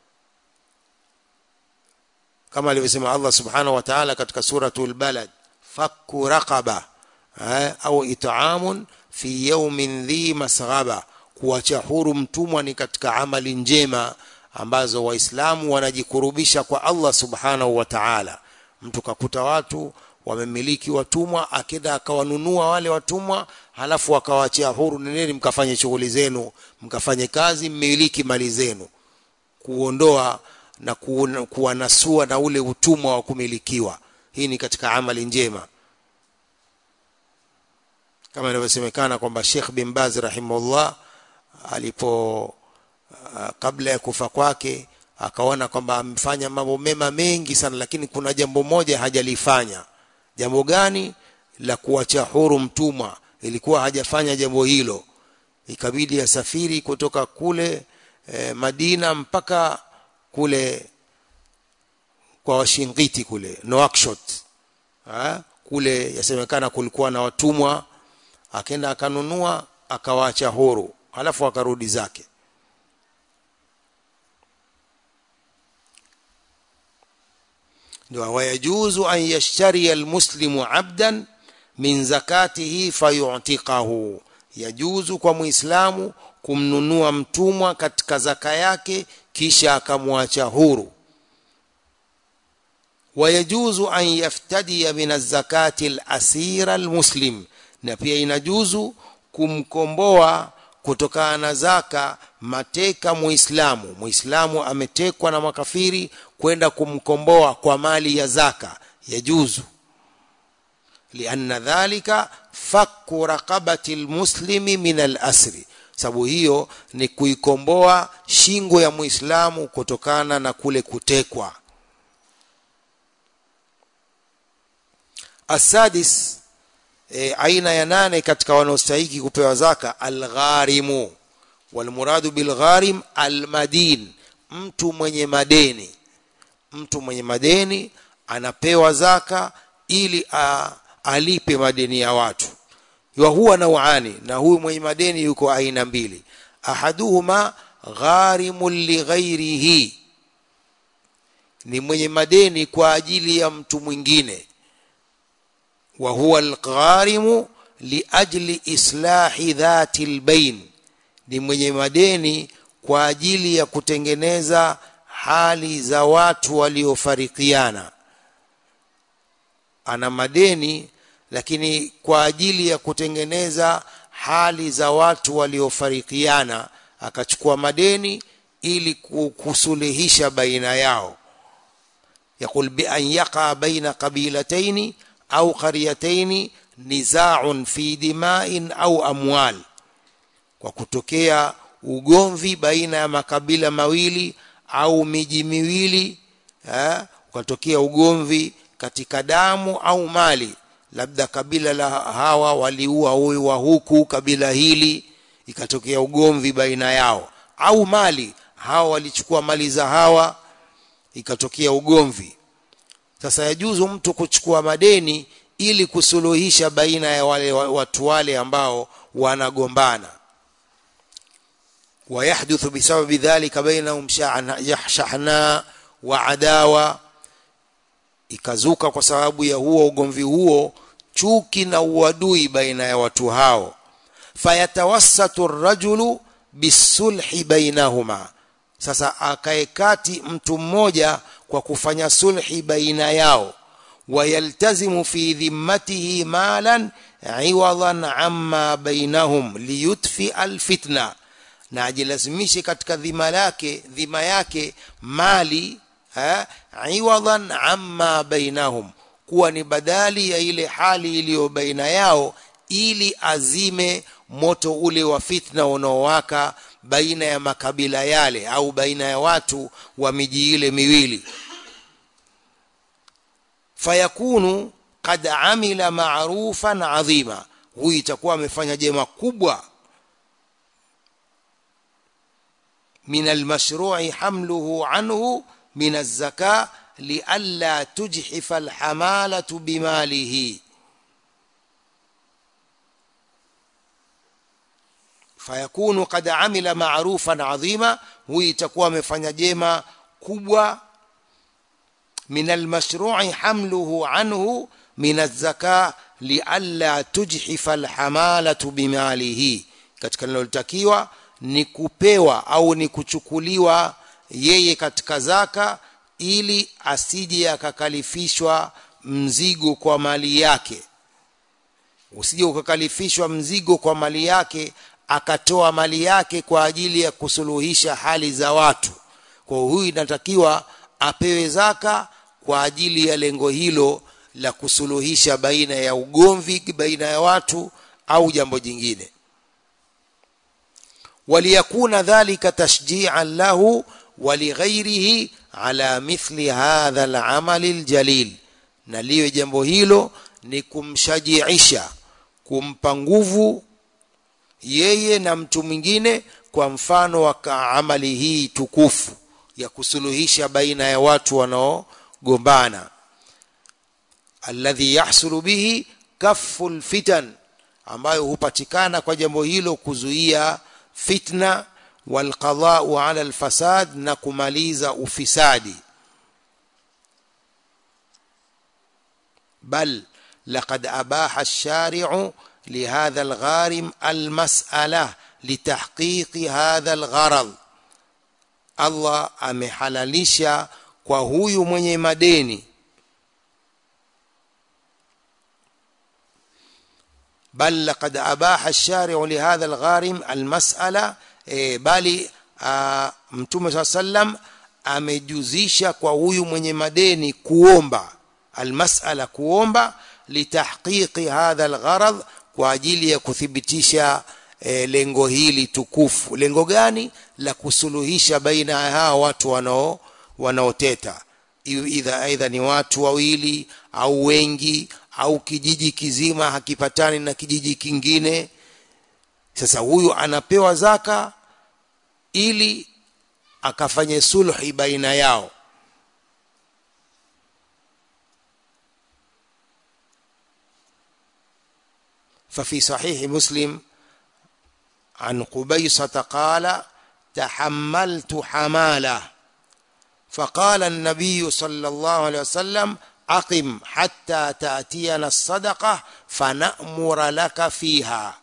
kama alivyosema Allah subhanahu wa ta'ala katika suratul balad fakku raqaba au it'amun fi yawmin dhi masghaba kuacha huru mtumwa ni katika amali njema ambazo waislamu wanajikurubisha kwa Allah subhanahu wa ta'ala mtu kakuta watu wamemiliki watumwa akenda akawanunua wale watumwa halafu akawaachia huru neneni mkafanye shughuli zenu mkafanye kazi mmiliki mali zenu kuondoa na kuwanasua na ule utumwa wa kumilikiwa hii ni katika amali njema kama inavyosemekana kwamba Sheikh bin Baz rahimahullah alipo uh, kabla ya kufa kwake akaona kwamba amefanya mambo mema mengi sana lakini kuna jambo moja hajalifanya jambo gani la kuacha huru mtumwa ilikuwa hajafanya jambo hilo ikabidi asafiri kutoka kule e, Madina mpaka kule kwa Washingiti kule Nouakchott ha? kule yasemekana kulikuwa na watumwa akaenda akanunua akawaacha huru halafu akarudi zake ndio wayajuzu an yashtari almuslimu abdan min zakatihi fayu'tiqahu yajuzu kwa muislamu kumnunua mtumwa katika zaka yake kisha akamwacha huru wayajuzu an yaftadiya min az-zakati al-asira al-muslim na pia inajuzu kumkomboa kutokana na zaka mateka muislamu muislamu ametekwa na makafiri kwenda kumkomboa kwa mali ya zaka yajuzu lianna dhalika fakku raqabati almuslimi min alasri sababu hiyo ni kuikomboa shingo ya muislamu kutokana na kule kutekwa asadis e, aina ya nane katika wanaostahiki kupewa zaka algharimu walmuradu bilgharim almadin mtu mwenye madeni mtu mwenye madeni anapewa zaka ili a, alipe madeni ya watu wa huwa nauani na huyu mwenye madeni yuko aina mbili ahaduhuma gharimun lighairihi ni mwenye madeni kwa ajili ya mtu mwingine wa huwa algharimu liajli islahi dhati albain ni mwenye madeni kwa ajili ya kutengeneza hali za watu waliofarikiana ana madeni lakini kwa ajili ya kutengeneza hali za watu waliofarikiana akachukua madeni ili kusuluhisha baina yao يقول بأن يقع بين قبيلتين أو قريتين نزاع في دماء أو أموال وكتokea ugomvi baina ya makabila mawili au miji miwili eh, ukatokea ugomvi katika damu au mali labda kabila la hawa waliua huyu wa huku kabila hili ikatokea ugomvi baina yao au mali hawa walichukua mali za hawa ikatokea ugomvi sasa yajuzu mtu kuchukua madeni ili kusuluhisha baina ya wale watu wale ambao wanagombana ويحدث بسبب ذلك بينهم شحناء وعداوه ikazuka kwa sababu ya huo ugomvi huo chuki na uadui baina ya watu hao fayatawassatu rajulu bisulhi bainahuma sasa akaekati mtu mmoja kwa kufanya sulhi baina yao wayaltazimu fi dhimmatihi malan iwadan amma bainahum liyutfi alfitna na ajilazimishe katika dhima yake dhima yake mali ha, iwadan amma bainahum kuwa ni badali ya ile hali iliyo baina yao ili azime moto ule wa fitna unaowaka baina ya makabila yale au baina ya watu wa miji ile miwili fayakunu qad amila ma'rufan adhima huyu itakuwa amefanya jema kubwa من المشروع حمله عنه من الزكاة لئلا تجحف الحمالة بماله فيكون قد عمل معروفا عظيما ويتكوى مفanya jema kubwa من المشروع حمله عنه من الزكاة لئلا تجحف الحمالة بماله katika linalotakiwa ni kupewa au ni kuchukuliwa yeye katika zaka ili asije akakalifishwa mzigo kwa mali yake usije ukakalifishwa mzigo kwa mali yake akatoa mali yake kwa ajili ya kusuluhisha hali za watu kwa huyu inatakiwa apewe zaka kwa ajili ya lengo hilo la kusuluhisha baina ya ugomvi baina ya watu au jambo jingine waliyakuna dhalika tashji'an lahu ولغيره على مثل هذا العمل الجليل na liwe jambo hilo ni kumshajiisha kumpa nguvu yeye na mtu mwingine kwa mfano wa amali hii tukufu ya kusuluhisha baina ya watu wanaogombana alladhi yahsulu bihi kaffu lfitan ambayo hupatikana kwa jambo hilo kuzuia fitna walqadau ala alfasad na kumaliza ufisadi bal laqad abaha alshari'u لهذا الغارم المسألة لتحقيق هذا الغرض الله amehalalisha kwa huyu mwenye madeni بل لقد أباح الشارع لهذا الغارم المسألة e, bali mtume saa sallam amejuzisha kwa huyu mwenye madeni kuomba almasala kuomba litahqiqi hadha algharad kwa ajili ya kuthibitisha e, lengo hili tukufu lengo gani la kusuluhisha baina ya hawa watu wanao wanaoteta idha aidha ni watu wawili au wengi au kijiji kizima hakipatani na kijiji kingine sasa huyu anapewa zaka ili akafanye sulhi baina yao ففي صحيح مسلم عن قبيصة قال تحملت حمالة فقال النبي صلى الله عليه وسلم أقم حتى تأتينا الصدقة فنأمر لك فيها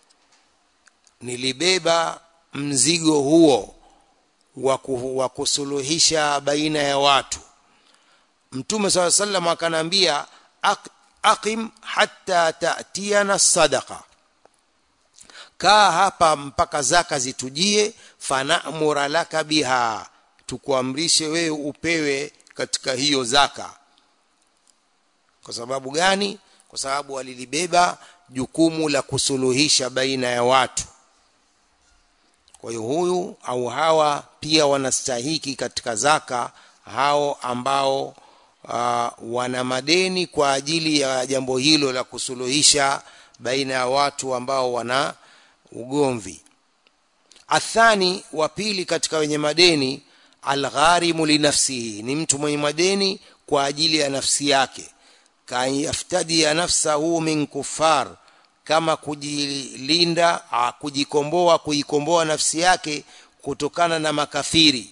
nilibeba mzigo huo wa kusuluhisha baina ya watu mtume saa sallam akanambia aqim hatta tatiana sadaqa kaa hapa mpaka zaka zitujie fanamura laka biha tukuamrishe wewe upewe katika hiyo zaka kwa sababu gani kwa sababu walilibeba jukumu la kusuluhisha baina ya watu kwa hiyo huyu au hawa pia wanastahiki katika zaka hao ambao uh, wana madeni kwa ajili ya jambo hilo la kusuluhisha baina ya watu ambao wana ugomvi athani wa pili katika wenye madeni algharimu linafsihi ni mtu mwenye madeni kwa ajili ya nafsi yake kayaftadia nafsahu min kufar kama kujilinda kujikomboa kuikomboa nafsi yake kutokana na makafiri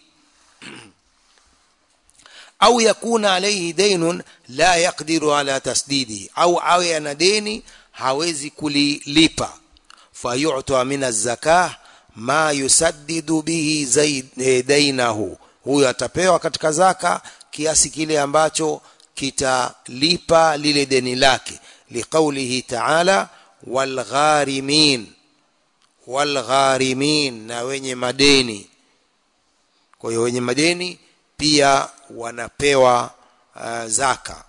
au yakuna alayhi daynun la yaqdiru ala tasdidihi au awe ana deni hawezi kulilipa fayu'ta min az-zakah ma yusaddidu bihi zaid dainahu huyo atapewa katika zaka kiasi kile ambacho kitalipa lile deni lake liqaulihi ta'ala walgharimin walgharimin na wenye madeni kwa hiyo wenye madeni pia wanapewa uh, zaka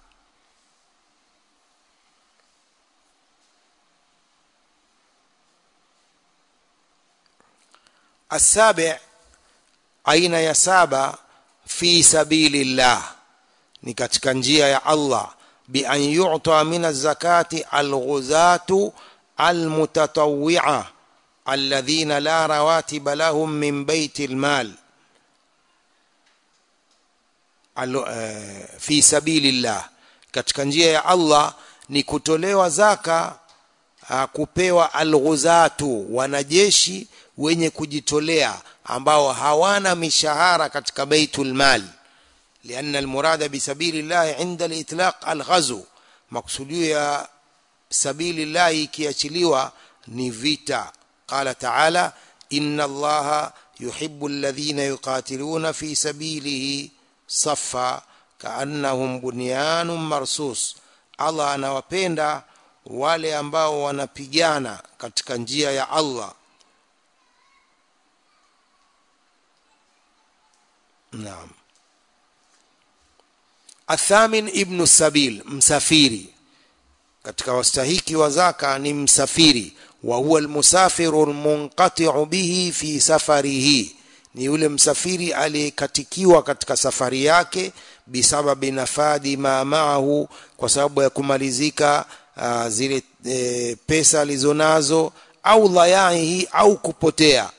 السابع aina ya saba fi sabilillah ni katika njia ya Allah bi an yu'ta min az-zakati al-ghuzatu al-mutatawwi'a alladhina la rawatiba lahum min bayti al-mal fi sabilillah katika njia ya Allah ni kutolewa zaka kupewa al-ghuzatu wanajeshi wenye kujitolea ambao hawana mishahara katika baitul mal لأن المراد بسبيل الله عند الإطلاق الغزو مقصوديو يا سبيل الله ikiachiliwa ni vita قال تعالى إن الله يحب الذين يقاتلون في سبيله صفا kaannahum bunyanun marsus Allah anawapenda wale ambao wanapigana katika njia ya Allah naam athamin ibnu sabil msafiri katika wastahiki wa zaka ni msafiri wa huwa almusafiru almunqati'u bihi fi safarihi ni yule msafiri aliyekatikiwa katika safari yake bisababi nafadi ma maahu kwa sababu ya kumalizika uh, zile e, pesa alizonazo au dhayaihi au kupotea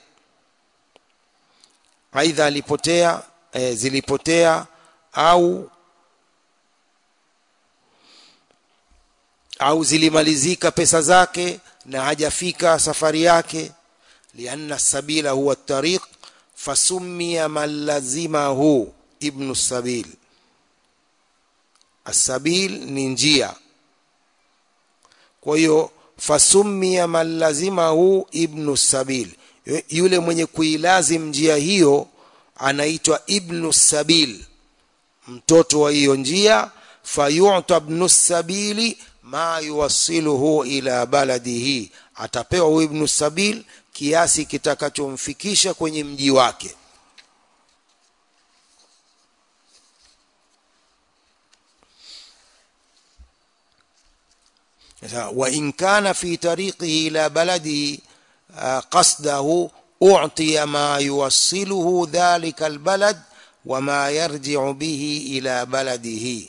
aidha alipotea e, zilipotea au au zilimalizika pesa zake na hajafika safari yake lianna sabila huwa tariq fasummiya man lazimahu ibnu sabil asabil ni njia kwa hiyo fasummiya man lazimahu ibnu sabil yule mwenye kuilazim njia hiyo anaitwa ibnu sabil mtoto wa hiyo njia fayuta ibnu sabili ma yuwassiluhu ila baladihi atapewa huyu ibnu sabil kiasi kitakachomfikisha kwenye mji wake wa in kana fi tariqihi ila baladihi qasdahu u'tiya ma yuwassiluhu dhalika albalad وما يرجع به إلى بلده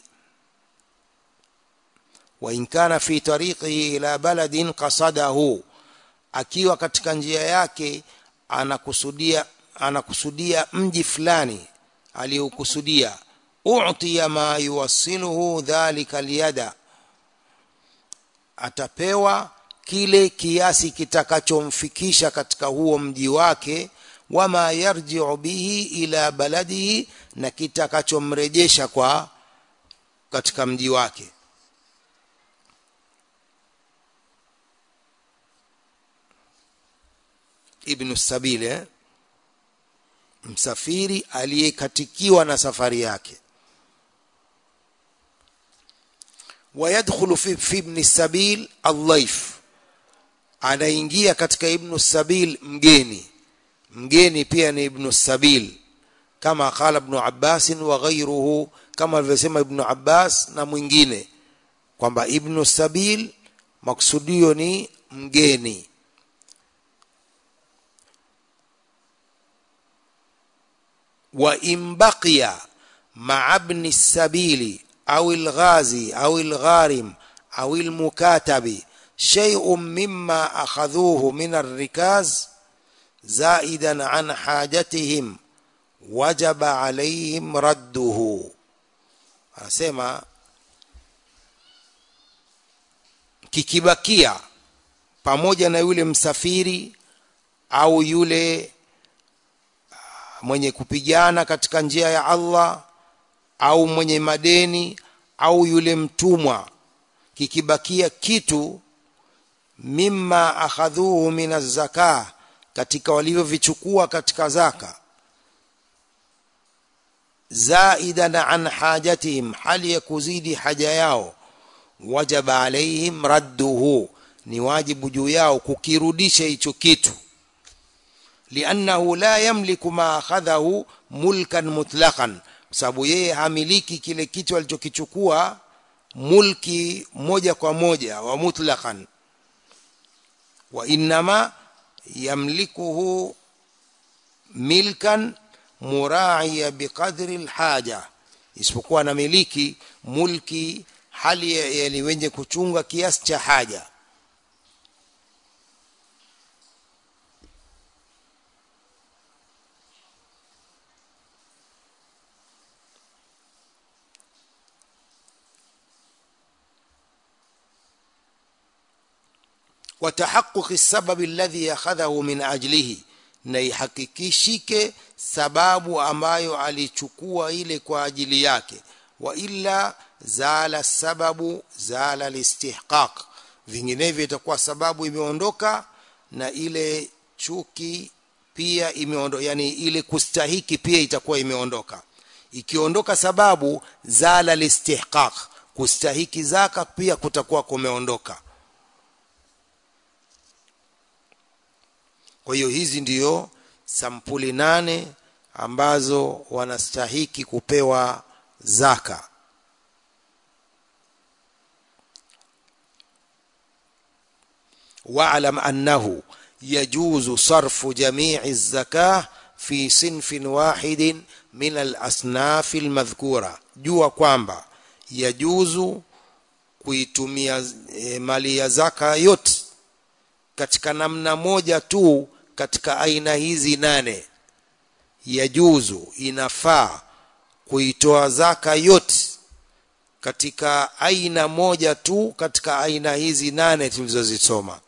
وإن كان في طريقه إلى بلد قصده akiwa katika njia yake anakusudia anakusudia mji fulani aliyokusudia u'tiya ma yuwassiluhu dhalika aliyada atapewa kile kiasi kitakachomfikisha katika huo mji wake wama yarji'u bihi ila baladihi na kitakachomrejesha kwa katika mji wake ibn sabil eh? msafiri aliyekatikiwa na safari yake wayadkhulu fi, fi ibn sabil aldhaif anaingia katika ibn sabil mgeni mgeni pia ni ibn sabil kama qala ibn abbas wa ghayruhu kama alivyosema ibn abbas na mwingine kwamba ibn sabil maksudio ni mgeni وإن بقي مع ابن السبيل أو الغازي أو الغارم أو المكاتب شيء مما أخذوه من الركاز زائدا عن حاجتهم وجب عليهم رده anasema kikibakia pamoja na yule msafiri au yule mwenye kupigana katika njia ya Allah au mwenye madeni au yule mtumwa kikibakia kitu mimma akhadhuhu min zaka katika walivyovichukua katika zaka zaidan an hajatihim hali ya kuzidi haja yao wajaba alaihim radduhu ni wajibu juu yao kukirudisha hicho kitu liannahu la yamliku ma akhadhahu mulkan mutlaqan sababu yeye hamiliki kile kitu alichokichukua mulki moja kwa moja wa mutlaqan wa innama yamlikuhu milkan muraiya biqadri alhaja isipokuwa anamiliki mulki hali yani wenye kuchunga kiasi cha haja وتحقق السبب الذي أخذه من أجله na ihakikishike sababu ambayo alichukua ile kwa ajili yake wa illa zala sababu zala listihqaq vinginevyo itakuwa sababu imeondoka na ile chuki pia imeondoka yani ile kustahiki pia itakuwa imeondoka ikiondoka sababu zala listihqaq kustahiki zaka pia kutakuwa kumeondoka kwa hiyo hizi ndiyo sampuli nane ambazo wanastahiki kupewa zaka واعلم انه يجوز صرف جميع الزكاه في صنف واحد من الاصناف المذكوره jua kwamba yajuzu kuitumia e, mali ya zaka yote katika namna moja tu katika aina hizi nane yajuzu inafaa kuitoa zaka yote katika aina moja tu katika aina hizi nane tulizozisoma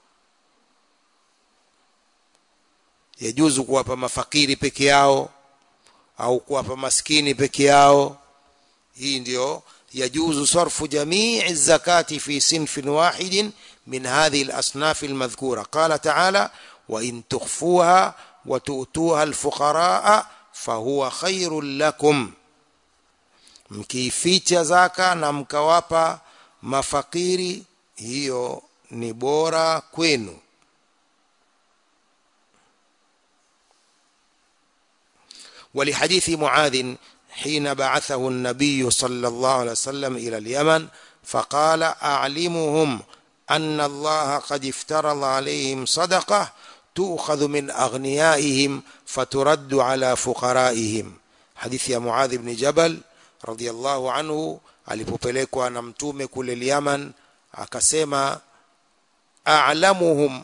yajuzu kuwapa mafakiri peke yao au kuwapa maskini peke yao hii ndio yajuzu sarfu jamii zakati fi sinfin wahidin min hadhihi al-asnaf al-madhkura qala ta'ala wa in tukhfuha wa tu'tuha al-fuqaraa fahuwa khairul lakum mkiificha zaka na mkawapa mafakiri hiyo ni bora kwenu ولحديث معاذ حين بعثه النبي صلى الله عليه وسلم إلى اليمن فقال أعلمهم أن الله قد افترض عليهم صدقة تؤخذ من أغنيائهم فترد على فقرائهم حديث يا معاذ بن جبل رضي الله عنه alipopelekwa na mtume kule Yaman akasema a'lamuhum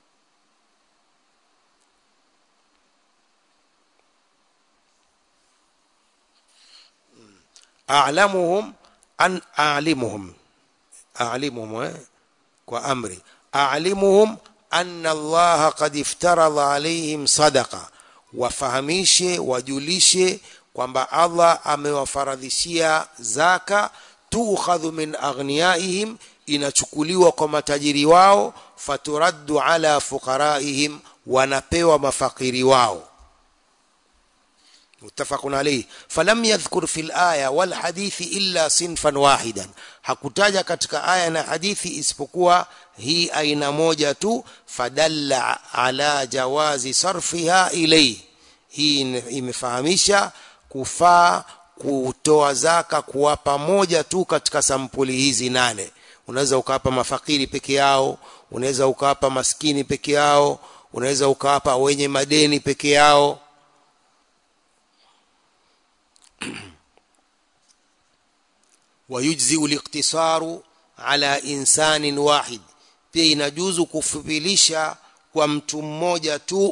a'lamuhum an a'limuhum a'limuhum eh? kwa amri a'limuhum anna Allah qad iftarada alaihim sadaqa wafahamishe wajulishe kwamba Allah amewafaradhishia zaka tukhadhu min aghniyaihim inachukuliwa kwa matajiri wao faturaddu ala fuqaraihim wanapewa mafakiri wao متفق عليه فلم يذكر في الآية والحديث إلا صنفا واحدا hakutaja katika aya na hadithi isipokuwa hii aina moja tu fadalla ala jawazi sarfiha ilayhi hii imefahamisha kufaa kutoa zaka kuwapa moja tu katika sampuli hizi nane unaweza ukawapa mafakiri peke yao unaweza ukawapa maskini peke yao unaweza ukawapa wenye madeni peke yao ويجزئ الاقتصار على انسان واحد pia inajuzu kufupilisha kwa mtu mmoja tu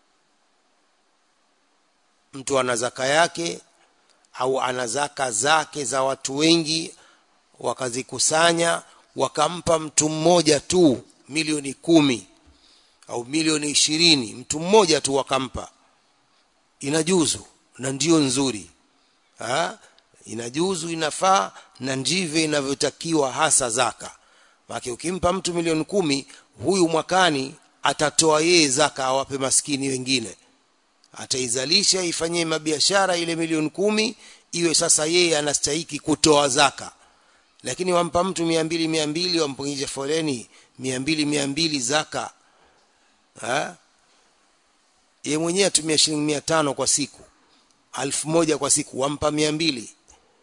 mtu ana zaka yake au ana zaka zake za watu wengi wakazikusanya wakampa mtu mmoja tu milioni kumi au milioni ishirini mtu mmoja tu wakampa inajuzu na ndio nzuri ha? inajuzu inafaa na ndivyo inavyotakiwa hasa zaka maana ukimpa mtu milioni kumi huyu mwakani atatoa yeye zaka awape maskini wengine ataizalisha ifanyie mabiashara ile milioni kumi iwe sasa yeye anastahiki kutoa zaka lakini wampa mtu mia mbili mia mbili wampungisha foleni mia mbili mia mbili zaka ha? ye mwenyewe atumia shilingi mia tano kwa siku alfu moja kwa siku wampa mia mbili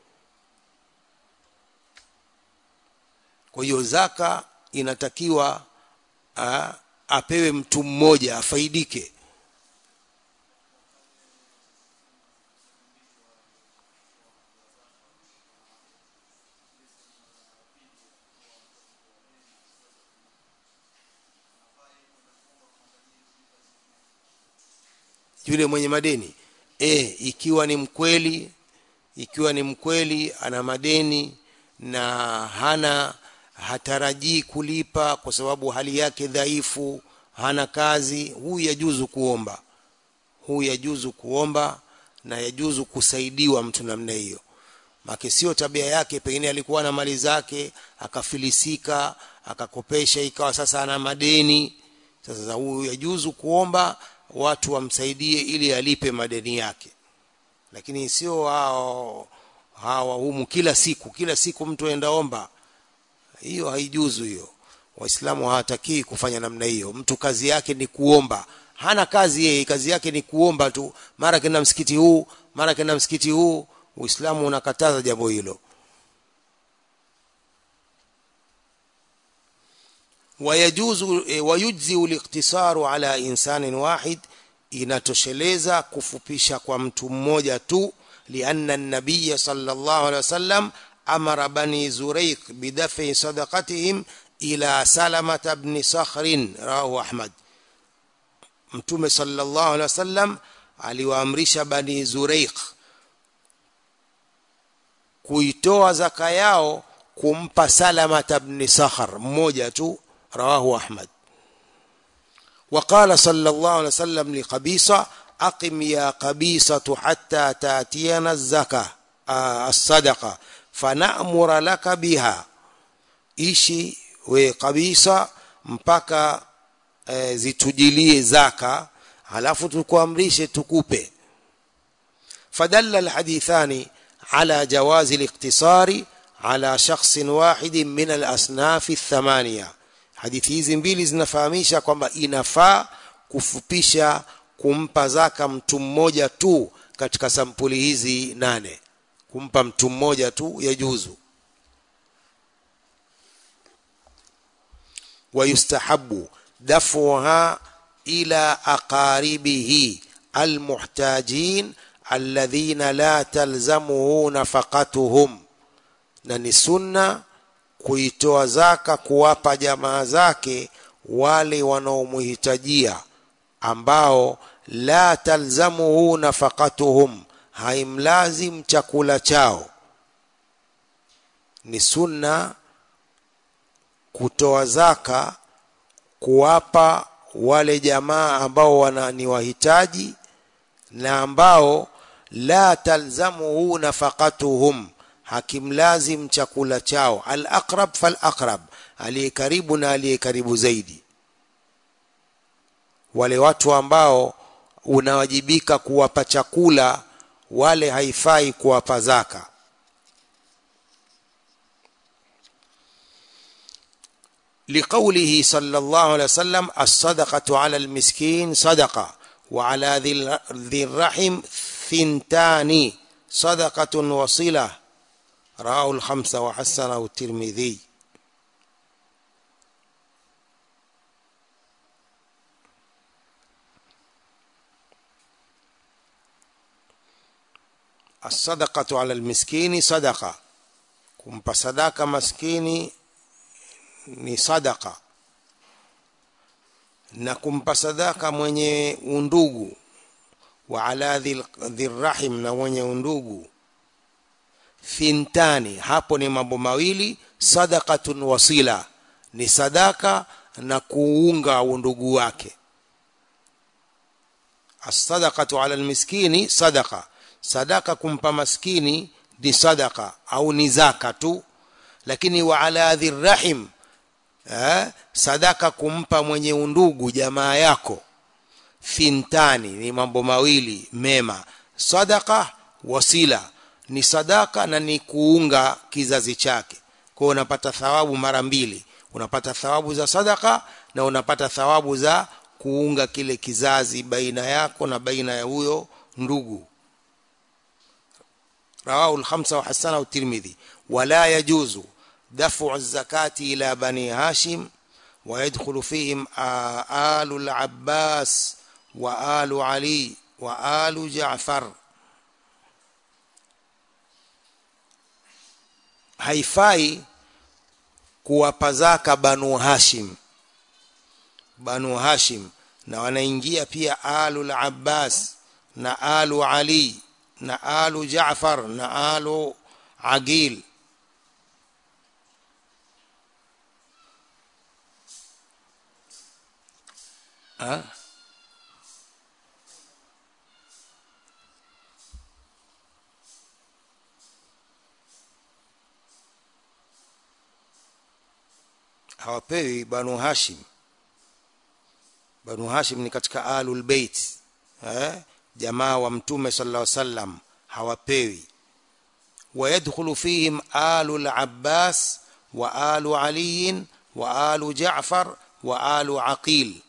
kwa hiyo zaka inatakiwa a, apewe mtu mmoja afaidike yule mwenye madeni e, ikiwa ni mkweli ikiwa ni mkweli ana madeni na hana hatarajii kulipa kwa sababu hali yake dhaifu hana kazi huyu yajuzu kuomba huyu yajuzu kuomba na yajuzu kusaidiwa mtu namna hiyo make sio tabia yake pengine alikuwa na mali zake akafilisika akakopesha ikawa sasa ana madeni sasa huyu yajuzu kuomba watu wamsaidie ili alipe madeni yake lakini sio hao hawa humu kila siku kila siku mtu aenda omba hiyo haijuzu hiyo waislamu hawatakii kufanya namna hiyo mtu kazi yake ni kuomba hana kazi yeye kazi yake ni kuomba tu mara kenda msikiti huu mara kenda msikiti huu uislamu unakataza jambo hilo ويجوز ويجزي الاقتصار على انسان واحد inatosheleza kufupisha kwa mtu mmoja tu lianna an-nabiy sallallahu alaihi wasallam amara bani zuraiq bidafi sadaqatihim ila salama ibn sakhr rawahu ahmad mtume sallallahu alaihi wasallam aliwaamrisha bani zuraiq kuitoa zaka yao kumpa salama ibn sakhr mmoja tu رواه أحمد وقال صلى الله عليه وسلم لقبيصة أقم يا قبيصة حتى تأتينا الزكاة آه الصدقة فنأمر لك بها ishi we kabisa mpaka e, zitujilie zaka halafu tukuamrishe tukupe fadalla alhadithani ala jawazi الاقتصار على شخص واحد من الأصناف الثمانية hadithi hizi mbili zinafahamisha kwamba inafaa kufupisha kumpa zaka mtu mmoja tu katika sampuli hizi nane kumpa mtu mmoja tu yajuzu wayustahabu dafuha ila aqaribihi almuhtajin alladhina la talzamuhu nafaqatuhum na ni sunna kuitoa zaka kuwapa jamaa zake wale wanaomhitajia ambao la talzamuhu nafaqatuhum haimlazim chakula chao ni sunna kutoa zaka kuwapa wale jamaa ambao wana ni wahitaji na ambao la talzamuhu nafaqatuhum hakimlazim chakula chao al aqrab fal aqrab aliye karibu na aliye karibu zaidi wale watu ambao unawajibika kuwapa chakula wale haifai kuwapa zaka لقوله صلى الله عليه وسلم الصدقة على المسكين صدقة وعلى ذي الرحم ثنتان صدقة وصلة رواه الخمسة وحسنه الترمذي الصدقة على المسكين صدقة kumpa sadaka maskini ni sadaka na kumpa sadaka mwenye undugu wa ala dhirrahim na mwenye undugu thintani hapo ni mambo mawili sadaqatun wasila ni sadaka na kuunga undugu wake as-sadaqatu ala al-miskini sadaqa sadaka kumpa maskini ni sadaka au ni zaka tu lakini wa ala dhirrahim eh, sadaka kumpa mwenye undugu jamaa yako thintani ni mambo mawili mema sadaka wasila ni sadaka na ni kuunga kizazi chake kwa hiyo unapata thawabu mara mbili unapata thawabu za sadaka na unapata thawabu za kuunga kile kizazi baina yako na baina ya huyo ndugu رواه الخمسة وحسنه الترمذي ولا يجوز دفع الزكاة إلى بني هاشم ويدخل فيهم آل العباس وآل علي وآل جعفر haifai kuwapa zaka banu hashim banu hashim na wanaingia pia alul abbas na alu ali na alu jaafar na alu agil ha? hawapewi banu hashim banu hashim ni katika alul bait eh jamaa wa mtume sallallahu alaihi wasallam hawapewi ويدخل فيهم آل العباس وآل علي وآل جعفر وآل عقيل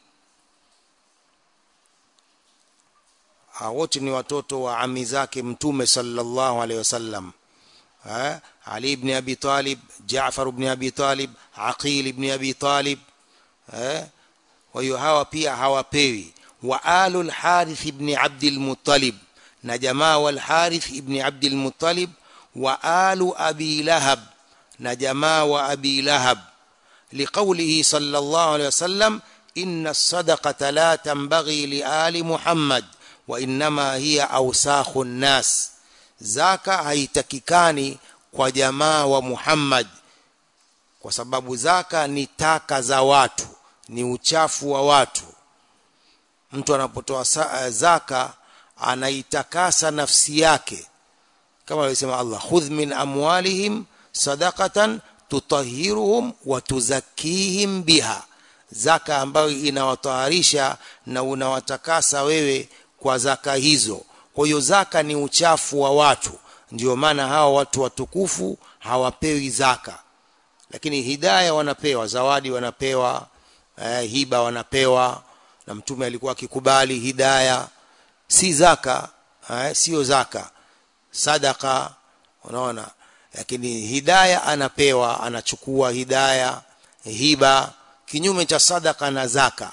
wote ni watoto wa ami zake mtume sallallahu alaihi wasallam Ali ibn Abi Talib Jaafar ibn Abi Talib Aqil ibn Abi Talib kwa hiyo hawa pia hawapewi wa alul Harith ibn Abdul Muttalib na jamaa wal Harith ibn Abdul Muttalib wa alu Abi Lahab na jamaa wa Abi Lahab liqaulihi sallallahu alayhi wasallam inna as-sadaqata la tanbaghi li ali Muhammad wa innama hiya awsakhu an-nas zaka haitakikani kwa jamaa wa Muhammad kwa sababu zaka ni taka za watu ni uchafu wa watu mtu anapotoa zaka anaitakasa nafsi yake kama alisema Allah khudh min amwalihim sadaqatan tutahhiruhum wa tuzakkihim biha zaka ambayo inawataharisha na unawatakasa wewe kwa zaka hizo kwa hiyo zaka ni uchafu wa watu ndio maana hawa watu watukufu hawapewi zaka lakini hidaya wanapewa zawadi wanapewa eh, hiba wanapewa na mtume alikuwa akikubali hidaya si zaka eh, sio zaka sadaka unaona lakini hidaya anapewa anachukua hidaya hiba kinyume cha sadaka na zaka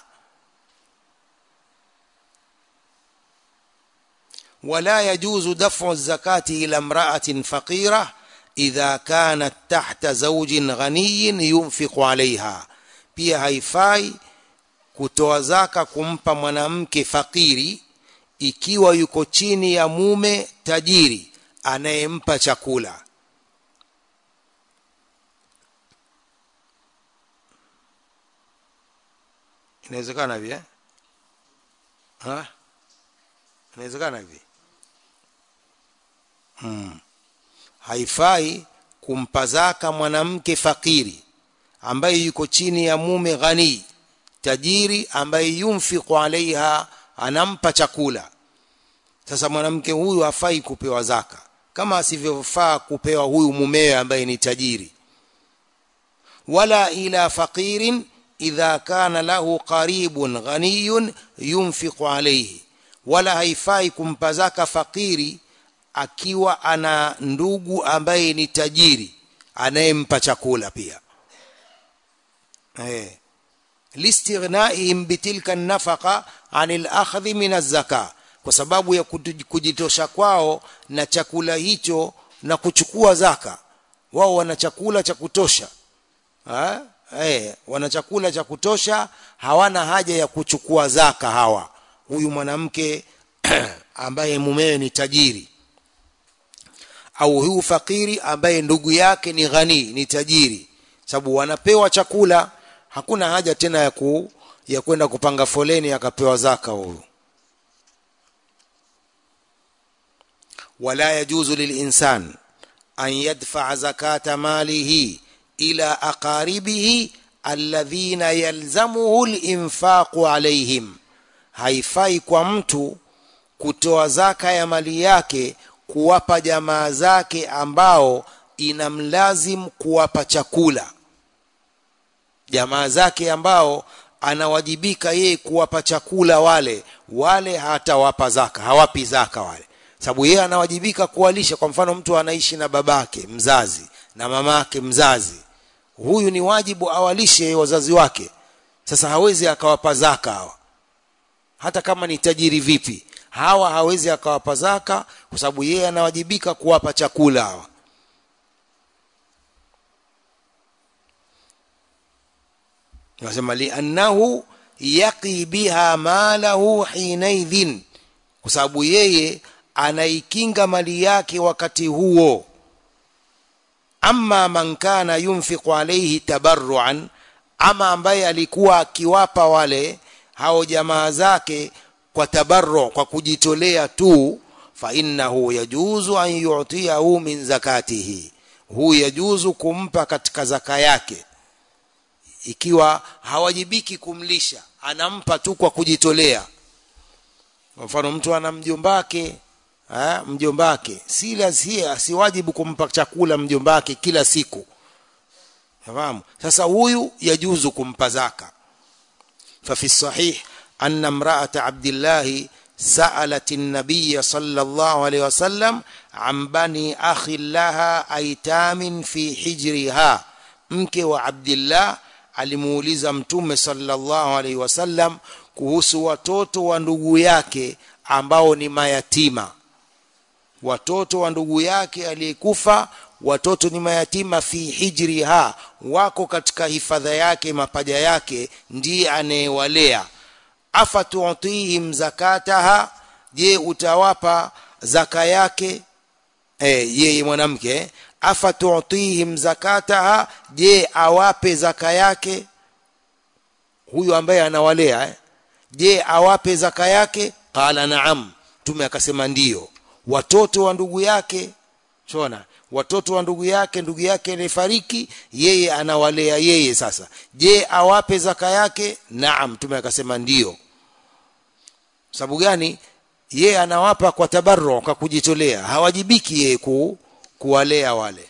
ولا يجوز دفع الزكاة إلى امرأة فقيرة إذا كانت تحت زوج غني ينفق عليها pia haifai kutoa zaka kumpa mwanamke fakiri ikiwa yuko chini ya mume tajiri anayempa chakula inawezekana hivi eh? ha? inawezekana hivi hmm. haifai kumpa zaka mwanamke fakiri ambaye yuko chini ya mume ghani tajiri ambaye yunfiqu alaiha anampa chakula sasa mwanamke huyu hafai kupewa zaka kama asivyofaa kupewa huyu mumewe ambaye ni tajiri wala ila faqirin idha kana lahu qaribun ghaniyun yunfiqu alayhi wala haifai kumpa zaka fakiri akiwa ana ndugu ambaye ni tajiri anayempa chakula pia eh listighnaihim bitilka nafaqa anil akhdhi min az-zaka kwa sababu ya kujitosha kwao na chakula hicho na kuchukua zaka wao wana chakula cha kutosha ha? eh wana chakula cha kutosha hawana haja ya kuchukua zaka hawa huyu mwanamke ambaye mumewe ni tajiri au huyu fakiri ambaye ndugu yake ni ghani ni tajiri sababu wanapewa chakula hakuna haja tena ya ku, ya kwenda kupanga foleni akapewa zaka huyu wala yajuzu lilinsan an yadfa zakata malihi ila aqaribihi alladhina yalzamuhu linfaqu alaihim haifai kwa mtu kutoa zaka ya mali yake kuwapa jamaa zake ambao inamlazim kuwapa chakula jamaa zake ambao anawajibika yeye kuwapa chakula wale wale hatawapa zaka hawapi zaka wale sababu yeye anawajibika kuwalisha kwa mfano mtu anaishi na babake mzazi na mamake mzazi huyu ni wajibu awalishe wazazi wake sasa hawezi akawapa zaka hawa hata kama ni tajiri vipi hawa hawezi akawapa zaka kwa sababu yeye anawajibika kuwapa chakula hawa nasema liannahu yaqi biha malahu hinaidhin kwa sababu yeye anaikinga mali yake wakati huo amma man kana yunfiqu alayhi tabarruan ama ambaye alikuwa akiwapa wale hao jamaa zake kwa tabarru kwa kujitolea tu fa innahu yajuzu an yu'tiyahu min zakatihi hu yajuzu kumpa katika zaka yake ikiwa hawajibiki kumlisha anampa tu kwa kujitolea kwa mfano mtu ana mjombake ha, mjombake si lazima si wajibu kumpa chakula mjombake kila siku fahamu sasa huyu yajuzu kumpa zaka ففي الصحيح أن امرأة عبد الله سألت النبي صلى الله عليه وسلم عن بني أخ لها أيتام في حجرها mke wa Abdullah alimuuliza mtume sallallahu alaihi wasallam kuhusu watoto wa ndugu yake ambao ni mayatima watoto wa ndugu yake aliyekufa watoto ni mayatima fi hijriha wako katika hifadha yake mapaja yake ndiye anayewalea afatu'tihim zakataha je utawapa zaka yake eh yeye mwanamke afatu'tihim zakataha je awape zaka yake huyu ambaye anawalea eh? je awape zaka yake qala naam tume akasema ndiyo watoto wa ndugu yake chona watoto wa ndugu yake ndugu yake alifariki yeye anawalea yeye sasa je awape zaka yake naam tume akasema ndiyo sababu gani yeye anawapa kwa tabarru kwa kujitolea hawajibiki yeye ku, kuwalea wale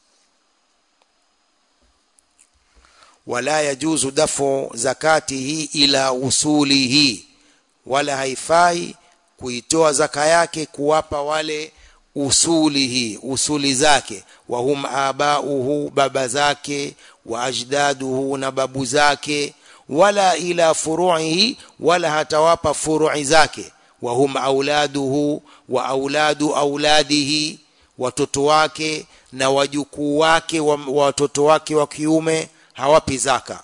wala yajuzu dafu zakatihi ila usulihi wala haifai kuitoa zaka yake kuwapa wale usulihi usuli zake wa hum abauhu baba zake wa ajdaduhu na babu zake wala ila furuihi wala hatawapa furui zake wa hum auladuhu wa auladu auladihi watoto wake na wajukuu wake wa watoto wake wa kiume hawapi zaka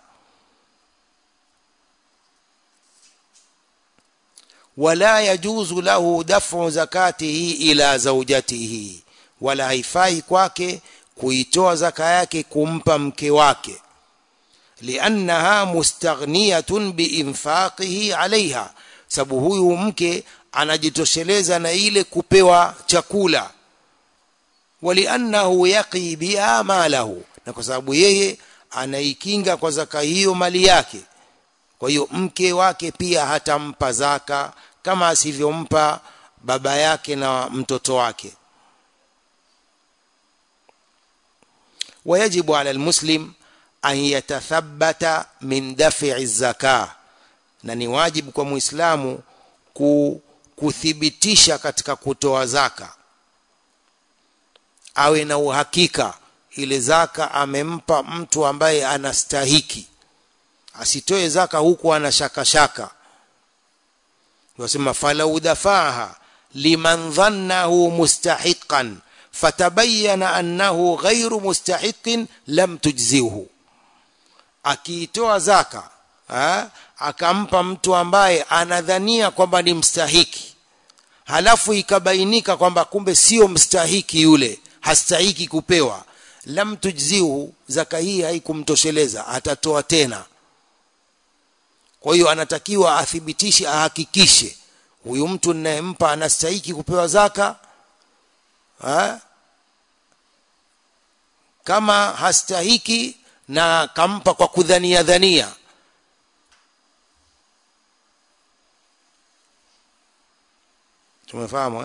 wala yajuzu lahu dafu zakatihi ila zaujatihi wala haifai kwake kuitoa zaka yake kumpa mke wake liannaha mustaghniyatun biinfaqihi alaiha sababu huyu mke anajitosheleza na ile kupewa chakula waliannahu yaqi biha malahu na kwa sababu yeye anaikinga kwa zaka hiyo mali yake kwa hiyo mke wake pia hatampa zaka kama asivyompa baba yake na mtoto wake ويجب على المسلم أن يتثبت من دفع الزكاة na ni wajibu kwa muislamu kuthibitisha katika kutoa zaka awe na uhakika ile zaka amempa mtu ambaye anastahiki asitoe zaka huku ana shaka shaka wasema falau dafaha liman dhannahu mustahiqan fatabayyana annahu ghairu mustahiqin lam tujzihu akiitoa zaka ha? akampa mtu ambaye anadhania kwamba ni mstahiki halafu ikabainika kwamba kumbe sio mstahiki yule hastahiki kupewa lam tujzihu zaka hii haikumtosheleza atatoa tena kwa hiyo anatakiwa athibitishe ahakikishe huyu mtu ninayempa anastahiki kupewa zaka ha? kama hastahiki na kampa kwa kudhania dhania tumefahamu eh?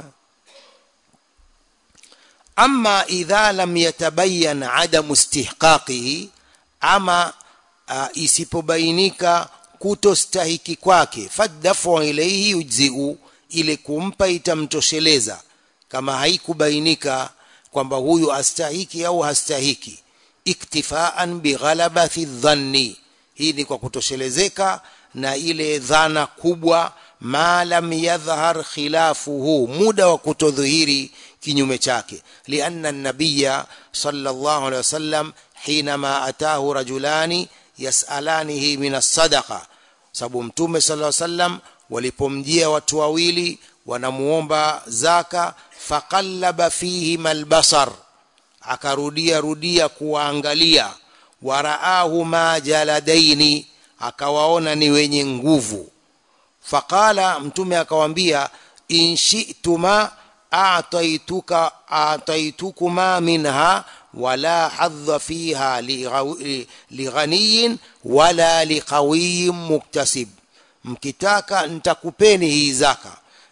ama idha lam yatabayan adamu istihqaqihi ama uh, isipobainika kutostahiki kwake fadafu ilaihi yujziu ile kumpa itamtosheleza kama haikubainika kwamba huyu astahiki au hastahiki iktifaan bighalabati dhanni hii ni kwa kutoshelezeka na ile dhana kubwa ma lam yadhhar khilafuhu muda wa kutodhihiri kinyume chake lianna nabiya sallallahu alaihi wasallam hinama atahu rajulani yasalanihi min as-sadaqa sababu mtume sallallahu alaihi wasallam walipomjia watu wawili wanamuomba zaka faqallaba fihim albasar akarudia rudia kuwaangalia waraahu ma jaladaini akawaona ni wenye nguvu faqala mtume akawambia in shi'tuma a'taituka a'taitukuma minha wala hadha fiha lighaniyin wala liqawiyin muktasib mkitaka nitakupeni hii zaka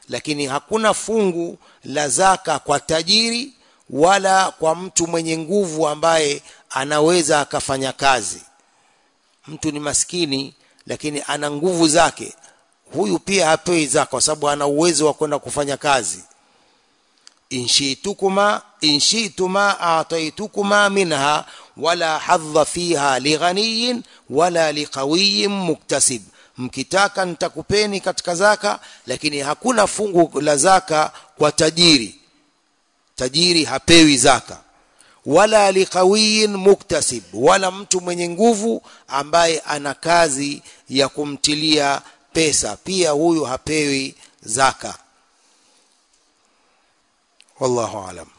lakini hakuna fungu la zaka kwa tajiri wala kwa mtu mwenye nguvu ambaye anaweza akafanya kazi mtu ni maskini lakini ana nguvu zake huyu pia hapewi zaka kwa sababu ana uwezo wa kwenda kufanya kazi inshitukuma inshituma ataitukuma minha wala hadha fiha lighaniyin wala liqawiyin muktasib mkitaka nitakupeni katika zaka lakini hakuna fungu la zaka kwa tajiri tajiri hapewi zaka wala liqawiyin muktasib wala mtu mwenye nguvu ambaye ana kazi ya kumtilia pesa pia huyu hapewi zaka wallahu alam